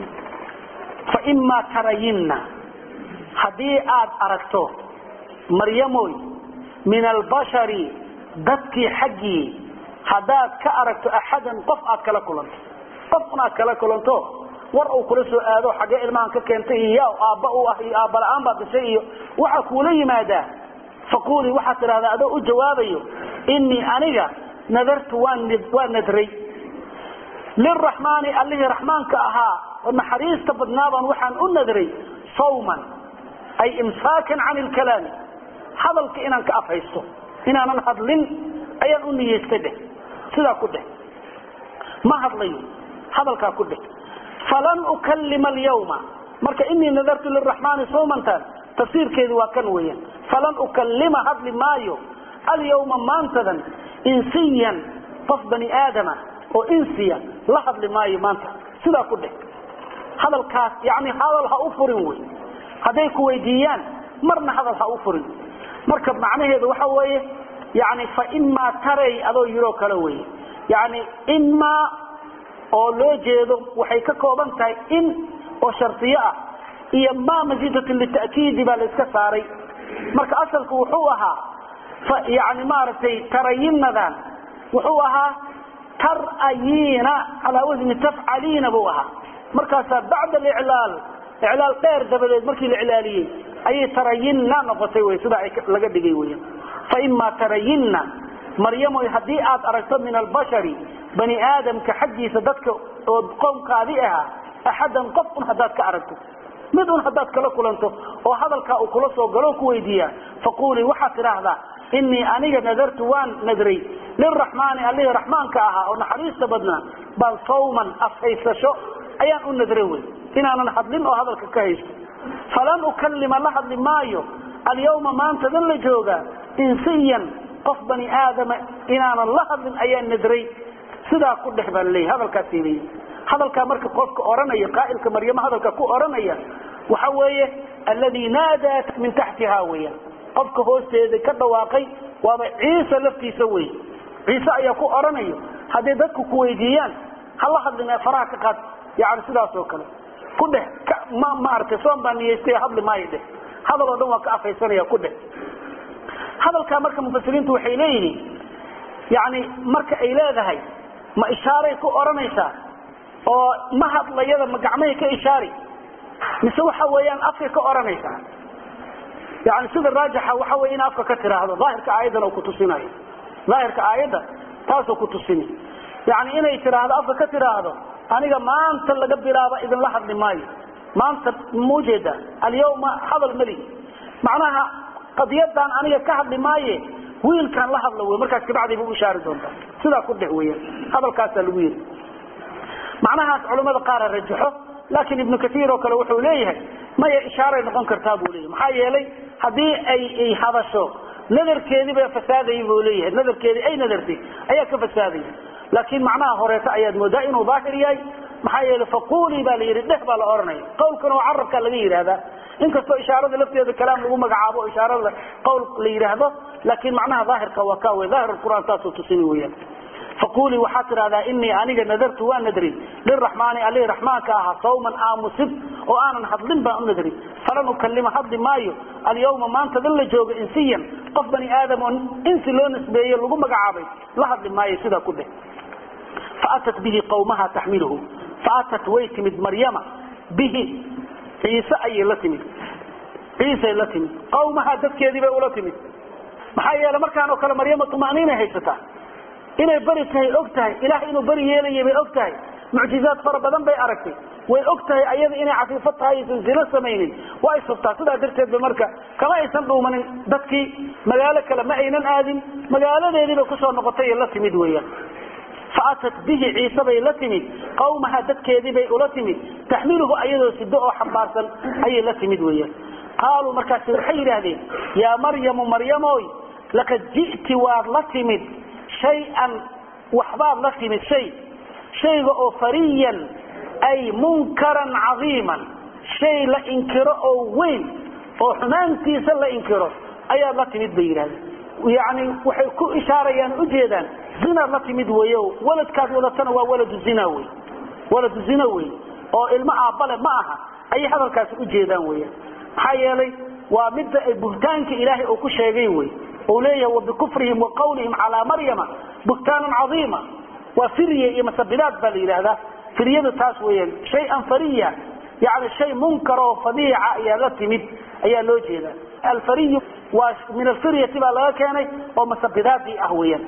faima tarayinna haddii aad aragto maryamoy min albashari dadkii xaggii haddaad ka aragto axadan qof aad kala kulanto qof un aad kala kulanto war uu kula soo aado xaggee ilmahan ka keentay iyo yaa aabba u ah iyo aabala-aan baa dashay iyo waxaa kuula yimaadaa faqulii waxaad tidhahdaa adoo u jawaabayo inii aniga nadartu waa nadray liraxmaani allihii raxmaanka ahaa oo naxariista badnaabaan waxaan u nadray sawman ay imsaakan can ilkalaami hadalka inaan ka afhaysto inaanan hadlin ayaan u niyeystay dheh sidaa ku dheh ma hadlayo hadalkaa ku dheh falan ukalima alyawma marka inii nadartu liraxmaani sawmantan tafsiirkeedu waa kan weeyaan falan ukalima hadli maayo alyawma maantadan insiyan qof bani aadama oo insiya la hadli maayo maanta sidaa ku dheh hadalkaas yani hadal ha u furin wey hadday ku weydiiyaan marna hadal ha u furin marka macnaheedu waxa weeye yani faimaa taray adoo yiroo kale weye yani imaa oo loo jeedo waxay ka kooban tahay in oo shardiyo ah iyo ma masiidatun lita'kiidi baa la iska saaray marka asalku wuxuu ahaa yani maaragtay tarayinadan wuxuu ahaa tarayiina calaa wasni tafcaliina buu ahaa markaasaa bacda aliclaal iclaal dheer dabadeed markii la iclaaliyey ayay tarayinna noqotay wy sidaa laga dhigay weya faimaa tarayinna maryamoy haddii aad aragto min albashari bani aadamka xaggiisa dadka oo qoomkaadii ahaa axadan qof un haddaad ka aragto mid un haddaad kala kulanto oo hadalkaa uu kula soo galo ku weydiiyaa faqulii waxaad tidhaahdaa inii aniga nadartu waan nadray liraxmaani allihii raxmaanka ahaa oo naxariista badnaa bal sawman afhaysasho ayaan u nadray wey inaanan hadlin oo hadalka ka haysto falan ukalima la hadli maayo alyawma maantadan la joogaa insiyan qof bani aadama inaanan la hadlin ayaan nadray sidaa ku dhex baa laleeyahy hadalkaas leeyahy hadalkaa marka qofka oranaya qaa'ilka maryamo hadalka ku oranaya waxa weeye alladii naadat min taxtiha weeyaan qofka hoosteeda ka dhawaaqay waaba ciise laftiisa wey ciise ayaa ku oranayo hadday dadku ku weydiiyaan hala hadlin ee faraha ka qaad yani sidaas oo kale ku dheh ma maaragtay soon baa niyeystay hadli maayo dheh hadal oo dhan waa ka afhaysanaya ku dheh hadalkaa marka mufasiriintu waxay leeyihiin yani marka ay leedahay ma ishaaray ku oranaysaa oo ma hadlayada ma gacmahay ka ishaari mise waxa weeyaan afkay ka oranaysaa yani sida raajixa waxa wey in afka ka tiraahdo daahirka aayaddan oo kutusinayo daahirka aayadda taasoo ku tusini yani inay tiraahdo afka ka tiraahdo aniga maanta laga bilaaba idinla hadli maayo maanta maujeeda alyawma hadal mali macnaha qadiyadan aniga ka hadli maaye wiilkaan la hadla wey markaas kabacdi bu ishaari doontaa sidaa ku dheh weya hadalkaasaa lagu yiri macnahaas culamada qaara rajaxo laakiin ibnu kaiir oo kale wuxuu leeyahay maya ishaaray noqon kartaa buu leeyahy maxaa yeelay haddii ay ay hadasho nadarkeedii ba fasaadayay buu leeyahay nadarkeedii ay nadartay ayaa ka fasaadaya laakiin macnaha horeeto ayaad moodaa inuu daahir yahay maxaa yeelay faqulii baa la yidhi dheh baa la ohanaya qawlkana oo carabkaa laga yidhaahdaa inkastoo ishaarada lafteeda kalaam lagu magacaabo o ishaarada qawl la yidhaahdo laakiin macnaha daahirka waa ka wey daahir qur'aan taasoo tusini weyaan faqulii waxaad tidhahdaa inii aniga nadartu waa nadri liraxmaani alii raxmaanka ahaa sawman aamusid oo aanan hadlin baan u nadri falan ukalima hadli maayo alyawma maanta dan la joogo insiyan qof bani aadam oo insi loo nisbeeye lagu magacaabay la hadli maayo sidaa ku dheh faatat bihi qawmaha taxmiluhu faatat way timid maryama bihi ciise ayay la timid ciisay la timid qawmaha dadkeedii bay ula timid maxaa yeele markaan oo kale maryama tumaniinay haysataa inay beri tahay og tahay ilaah inuu beri yeelaya bay og tahay mucjizaad fara badan bay aragtay way og tahay ayada inay cafiifo tahay aysan zino samaynin waa isubtaa sidaa darteed ba marka kama aysan dhuumanin dadkii magaalo kale ma aynan aadin magaaladeediibay kusoo noqotay ee la timid weeyaan faatat bihi ciise bay la timid qawmaha dadkeedii bay ula timid taxmiluhu ayadoo sido oo xambaarsan ayay la timid weeyaan qaaluu markaasi waxay yidhaahdeen yaa maryamu maryamoy laqad ji'ti waad la timid shay-an waxbaad la timid shay shayga oo fariyan ay munkaran cadiiman shay la inkiro oo weyn oo xumaantiisa la inkiro ayaad la timid bay yidhahdeen yani waxay ku ishaarayaan ujeedaan zinaad la timid weyo waladkaad wadatana waa waladu zina wey waladu zina wey oo ilmo aabbale ma aha ayay hadalkaasi ujeedaan weya maxaa yeelay waa midda buhtaanka ilaahay uu ku sheegay wey uu leeyahay wabikufrihim wa qawlihim calaa maryama buhtaanan cadiima waa firya iyo masabilaad baa la yidhaahdaa firyadu taas weeyaan shay-an fariya yani shay munkar oo fadiica ayaa la timid ayaa loo jeedaa alfariyu waa min alfiryati baa laga keenay oo masabidaadii ah weeyaan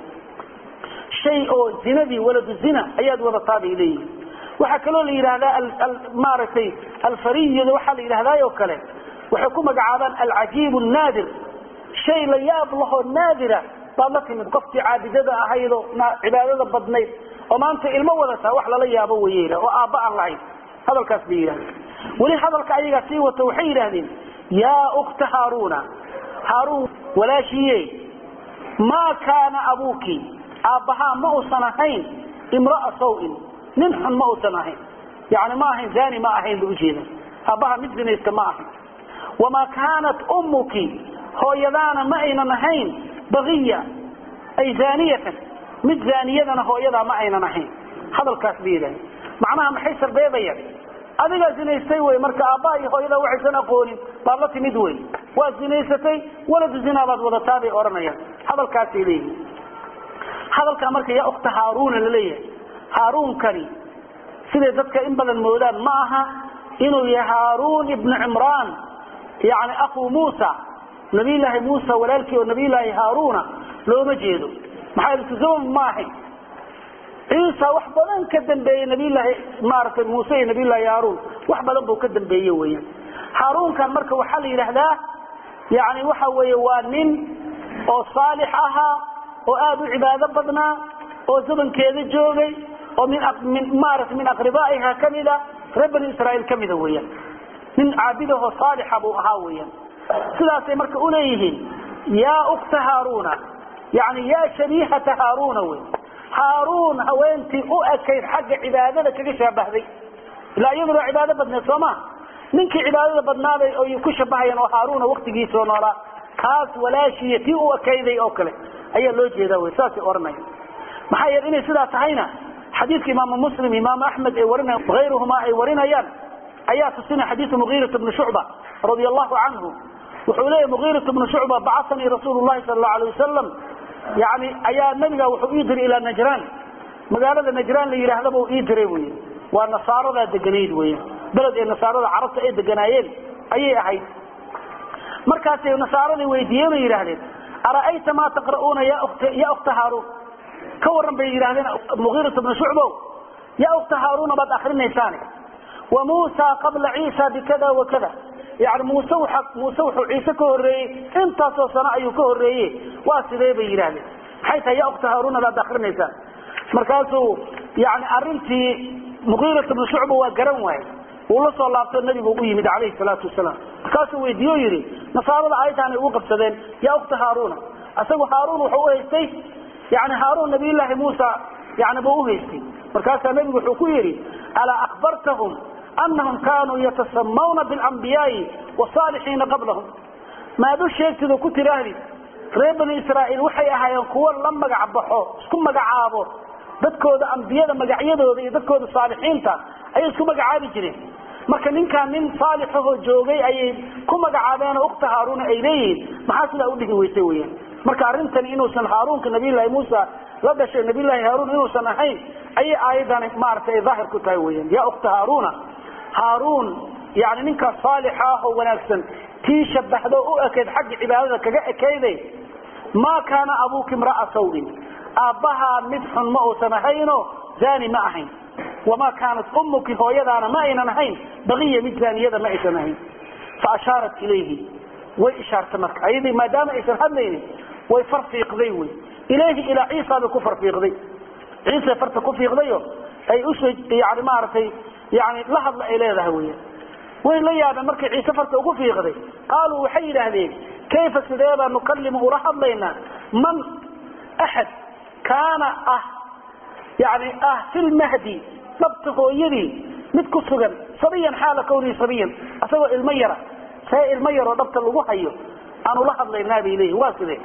shay oo zinadii waladu zina ayaad wadataa bay leeyihin waxaa kaloo la yidhahdaa maaragtay alfariyada waxaa la yidhahdaa oo kale waxay ku magacaabaan alcajiib naadir shay la yaab lahoo naadira baad la timid qoftii caabidada ahaydoo cibaadada badnayd oo maanta ilmo wadataa wax lala yaabo wey oo aabba aan lahayn hadalkaas bay yidhahdeen weli hadalka ayagaa sii wato waxay yidhaahdeen yaa ukta haaruna haaruun walaashiiye maa kaana abuuki aabbahaa ma uusan ahayn imraa sawin nin xun ma uusan ahayn yani ma ahayn zani ma ahayn ba ujeeda aabbaha mid zinaysta ma ahayn wamaa kaanat ummuki hooyadaana ma aynan ahayn bagiya ay zaniyatan mid zaniyadana hooyadaa ma aynan ahayn hadalkaas bay yidhahdeen macnaha maxay sarbeebayaan adigaa zinaystay wey marka aabbaha iyo hooyadaa waxaysan aqoonin baad la timid wey waad zinaysatay waladu zinaa baad wadataa bay odhanayaan hadalkaasay leeyihin hadalkaa marka yaa ukta haaruna laleeyahay haaruunkani siday dadka in badan moodaan ma aha inuu yahay haaruun ibnu cimraan yani akuu muusa nabiyllaahi muusa walaalkii oo nabiyllaahi haaruna looma jeedo maxaa iltizam ma ahayn ciisa wax badan ka dambeeyey nabiyllaahi maaragtay muuse iyo nabiyllaahi haaruun wax badan buu ka dambeeye weeyaan haaruunkan marka waxaa la yidhaahdaa yani waxa weeye waa nin oo saalix ahaa oo aada u cibaado badnaa oo zamankeeda joogay oo min maarata min aqribaa'iha kamida reer bani israaiil kamida weeyaan nin caabidahoo saalixa buu ahaa weeyaan sidaasay marka uleeyihiin yaa ukta haaruna yani yaa shabiihata haaruna wey haaruun haweentii u ekayd xagga cibaadada kaga shaabahday ilaa iyaduna waa cibaado badneed soo ma ninkii cibaadada badnaaday oy ku shabahayaan oo haaruna waktigiisoo noolaa kaas walaashiiya tii u ekayday oo kale ayaa loo jeeda wy saasay ohanaya maxaa yeele inay sidaa tahayna xadiidka imaamu muslim imaamu axmed ay warina ayruhuma ay warinayaan ayaa tusina xadiiu mugiirat bni shucba radia allahu canhu wuxuu leeyahy mugiirat bnu shucba bacanii rasuulu lahi sal allau alay wasalam yani ayaa nabiga wuxuu ii diray ilaa najraan magaalada najraan la yidhaahdaba ii diray wy waa nasaaradaa deganayd wey beled ee nasaarada carabta ay deganaayeen ayay ahayd markaasay nasaaradii weydiiyeen oo yidhaahdeen ara'ayta maa taqra'uuna ya ukta haaruun ka waran bay yidhahdeen mugiirat bnu shucbow yaa ukta haaruna baad akrinaysaane wa muusa qabla ciisa bikada wa kada yani muuse waa muuse wuxuu ciise ka horreeyey intaasoo sano ayuu ka horreeye waa sidee bay yidhahdeen maxay tahay yaa ukta haaruna baad akrinaysaan markaasuu yani arintii mugiirat bnu shucba waa garan waaye wuu la soo laabtoo nebigu u yimid calayhi salaatu wasalaam markaasuu weydiiyo yidhi nasaarada aayaddaanay ugu qabsadeen yaa ukta haaruna isagu haaruun wuxuu u haystay yani haaruun nabiyullaahi muusa yani buu uhaystay markaasaa nebigu wuxuu ku yidhi alaa akhbartahum anahum kaanuu yatasamawna biاlambiyaai wasaalixiina qablahum maad u sheegtid oo ku tiraahdi reer bani israa'iil waxay ahaayeen kuwo la magac baxo isku magacaabo dadkooda ambiyada magacyadooda iyo dadkooda saalixiinta ayay isku magacaabi jireen marka ninkaan nin saalixahoo joogay ayay ku magacaabeen oo ukta haaruuna ay leeyihiin maxaa sidaa udhihi weysay weyaan marka arrintani inuusan haaruunka nabiyllaahi muusa la dhashay nabiyllaahi haaruun inuusan ahayn ayay aayadani maaragtay daahir ku tahay weyaan yaa ukta haaruuna haaruun yani ninkaas saalixa ah oo wanaagsan tii shabahdo u ekeyd xagga cibaadada kaga ekayday maa kaana abuuka imra'a sawin aabbahaa mid xun ma uusan ahayno zaani ma ahayn wamaa kaanat ummuki hooyadaana ma aynan ahayn baqiya mid zaaniyada ma aysan ahayn fa ashaarat ilayhi way ishaartay marka ayadii maadaama aysan hadlaynin way farfiiqday wy ilayhi ilaa ciisa bay ku farfiiqday ciisa farta ku fiiqdayo ay usoo yani maaragtay yani la hadla ay leedahay weya way la yaabeen markay ciise farta ugu fiiqday qaaluu waxay yidhaahdeen kayfa sidee baa nukalimu ula hadlaynaa man axad kaana ah yani ah fi lmahdi dhabta hooyadii mid ku sugan sabiyan xaala kawnihi sabiyan isagoo ilmo yara see ilmo yaroo dhabta lagu hayo aan ula hadlaynaa bay leeyihin waa sidee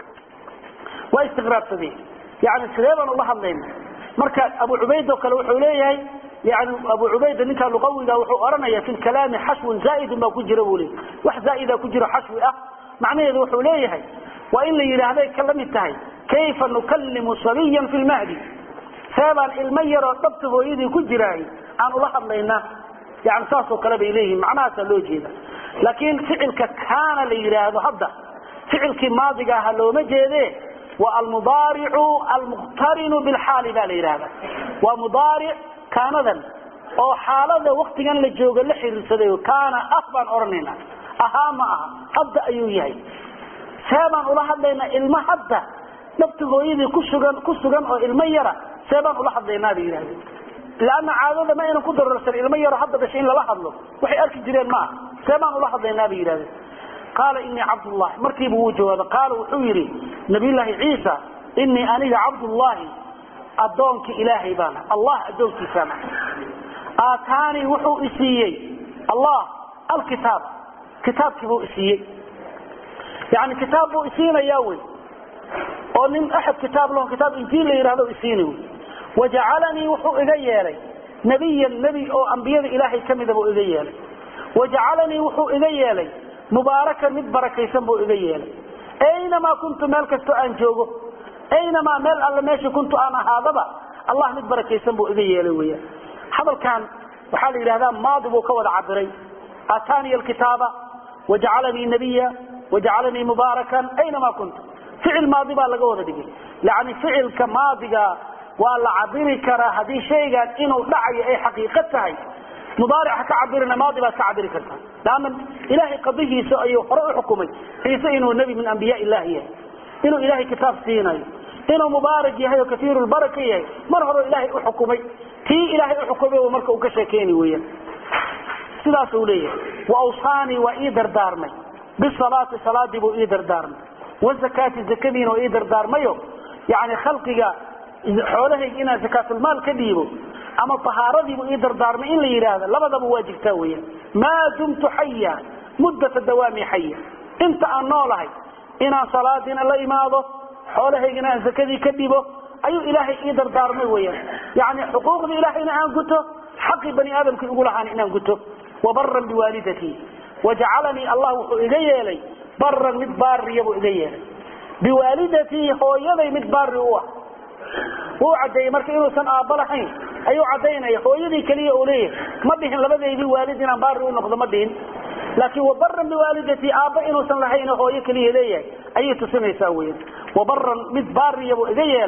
waa istiqraabsadeen yani sidee baan ula hadlayna marka abu cubayd oo kale wuxuu leeyahay yani abu cubayda ninkaa luqawiga wuxuu oranaya fi lkalaami xashwun zaaidun baa ku jira buu leey wax zaaida ku jiro xashwi ah macnaheedu wuxuu leeyahay waa in la yidhaahday ka la mid tahay kayfa nukalimu sabiyan fi lmahdi seebaan ilmo yaroo dhabta hooyadii ku jiraay aan ula hadlaynaa yani saasoo kale bay leeyihiin macnahaasaa loo jeeda laakiin ficilka kaana la yidhaahdo hadda ficilkii maadiga aha looma jeede waa almudaaricu almuqtarinu bilxaali baa la yidhahda waa mudaaric kaanadan oo xaalada waktigan la joogo la xiriirsaday kaana ah baan odhanayna ahaa ma aha hadda ayuu yahay see baan ula hadlaynaa ilmo hadda dhabta hooyadii kusugan ku sugan oo ilmo yara see baan ula hadlaynaa bay yidhahdeen lanna caadada ma aynan ku dararsan ilmo yaro hadda dhashay in lala hadlo waxay arki jireen maaha see baan ula hadlaynaa bay yidhahdeen qaala inii cabdullahi markiiba wuu jawaaba qaala wuxuu yidhi nabiyullaahi ciisa inii aniga cabdullaahi addoonkii ilaahay baana allah addoonkiisaana aataanii wuxuu isiiyey allah alkitaab kitaabkii buu isiiyey yani kitaab buu isiinayaa wey oo nin axad kitaab laho kitaab injiil la yidhahdo isiini wey wajacalanii wuxuu iga yeelay nebiyan nebi oo ambiyada ilaahay ka mida buu iga yeelay wajacalanii wuxuu iga yeelay mubaarakan mid barakaysan buu iga yeelay aynamaa kuntu meel kastoo aan joogo aynamaa meel alle meesha kuntu aan ahaadaba allah mid barakaysan buu iga yeelay weyaan hadalkan waxaa la yidhahdaa maadi buu ka wada cabiray aataaniya alkitaaba wajacalanii nabiya wajacalanii mubaarakan aynamaa kuntu ficil maadi baa laga wada dhigay yani ficilka maadiga waa la cabiri karaa haddii shaygan inuu dhacayo ay xaqiiqo tahay mudaaric ha ka cabirina maadi baad ka cabiri kartaa laanna ilaahay qadihiisa ayuu hore u xukumay ciise inuu nebi min ambiyaa illahi yahay inuu ilaahay kitaab siinayo inuu mubaarak yahay oo kaiiru lbaraka yahay mar hore ilaahay u xukumay tii ilaahay u xukumay marka uu ka sheekeyni weeyaan sidaasuu leeyahay waawsaanii waa ii dardaarmay bisalaati salaadii buu ii dardaarmay wazakaati zakadiina waa ii dardaarmayo yani khalqiga xoolahayga inaan zakaatulmaal ka dhiibo ama ahaaradiibu ii dardaarmay in la yidhaahdo labadaba waa jirtaa weyaan maa dumtu xaya muddata dawaami xaya inta aan noolahay inaan salaadiina la imaado xoolahaygana aan zakadii ka dhibo ayuu ilaahay ii dardaarmay weyaan yani xuquuqdii ilaahayna aan guto xaqii bani aadamkii ugu lahaana inaan guto wabaran biwaalidatii wajacalanii allah wuxuu iga yeelay baran mid baariya buu iga yeelay biwaalidatii hooyaday mid baari u ah wuu cadeeyey marka inuusan aabba lahayn ayuu cadaynaya hooyadii keliya uu leeyahay ma dhihin labadeydii waalid inaan baari u noqdo ma dhihin laakiin wabaran biwaalidatii aabba inuusan lahayn hooyo keliya leeyahay ayay tusinaysaa weyan wabaran mid baariya buu iga yeelay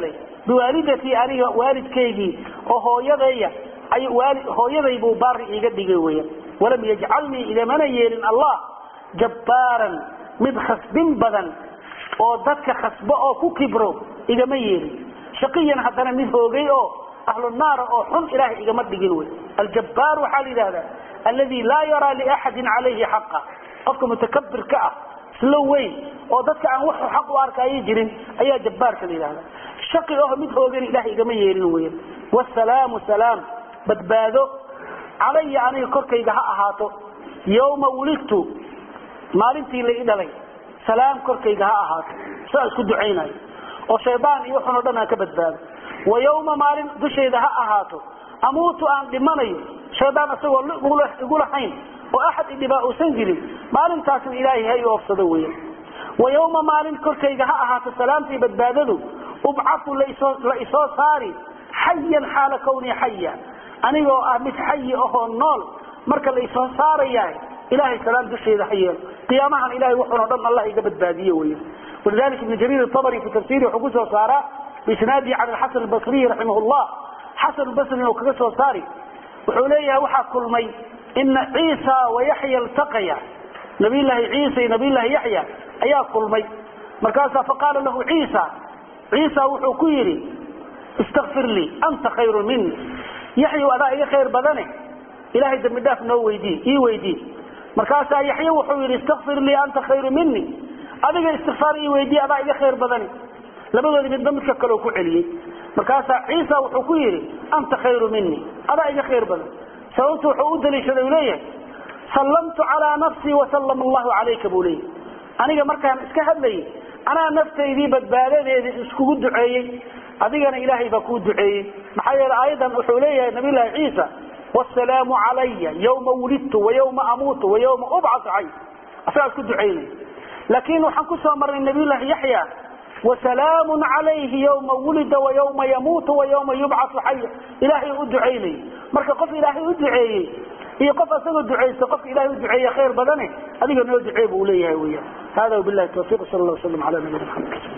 biwaalidatii aniga waalidkaygii oo hooyadaya ay hooyaday buu baari iiga dhigay weyan walam yajcalnii igamana yeelin allah jabbaaran mid khasbin badan oo dadka khasbo oo ku kibro igama yeelin shaqiyan haddana mid hoogay oo ahlu naara oo xun ilaahay igama dhigin wey aljabbaar waxaa la yidhahdaa alladii laa yaraa liaxadin calayhi xaqa qofka mutakabirka ah islo weyn oo dadka aan wax xaq u arkaayo jirin ayaa jabbaarka la yidhahda shaqi oo mid hoogan ilahay igama yeelin weyan wasalaamu salaam badbaado calaya aniga korkayga ha ahaato yowma wulidtu maalintii la ii dhalay salaam korkayga ha ahaato saa isku ducaynayo oo shaydaan iyo waxun o dhan aan ka badbaado wa yowma maalin dushayda ha ahaato amuutu aan dhimanayo shaydaan isagoo igu lahayn oo axad idhibaa uusan jirin maalintaasna ilaahay ha i oofsado weyan wa yowma maalin korkayga ha ahaato salaamtii badbaadadu ubcatu la isoo saari xayan xaala kawnii xaya anigoo ah mid xayi ahoo nool marka la isoo saarayahay ilahay salaam dusheeda ha yeelo qiyaamahan ilahay wuxuuna dhan allah iga badbaadiye weyan walidalika ibn jariir abri fi tafsiri wuxuu kusoo saaraa biisnaadihi cala xasan basriyi raximah llah xasan basri oo kaga soo saari wuxuu leeyahay waxaa kulmay ina ciisa wayaxya iltaqaya nabiyllaahi ciisa iyo nabiyllaahi yaxya ayaa kulmay markaasaa faqaala lahu ciisa ciisa wuxuu ku yidhi istakfir lii anta khayru mini yaxyu adaa iga khayr badane ilahay dambi dhaaf noo weydii ii weydii markaasaa yaxye wuxuu yidhi istakfir lii anta khayru mini adiga istikfaar ii weydii adaa iga khayr badani labadoodi midba midka kaleo ku celiyey markaasaa ciisa wuxuu ku yidhi anta khayru mini adaa iga khayr badan sababtu wuxuu u daliishaday u leeyahay sallamtu calaa nafsii wasallama allahu calayka buu leeyahy aniga markaan iska hadlayay anaa naftaydii badbaadadeedii iskugu duceeyey adigana ilaahay baa kuu duceeyey maxaa yeele aayadan wuxuu leeyahay nabiyllaahi ciisa wasalaamu calaya yowma wulidtu wayowma amuutu wayowma ubcatu xay asagaa isku ducaynay laakiin waxaan kusoo marnay nabiyllaahi yaxya wasalaamun calayhi yowma wulida wayowma yamuutu wayowma yubcatu xaya ilaahay u ducaynay marka qof ilaahay u duceeyey iyo qof asagoo ducaysta qofka ilahay u duceeye khayr badane adiga noo ducee buu leeyahay weyan hada wabilahi tawfiq sal allah waslam ala nabiyina maxamed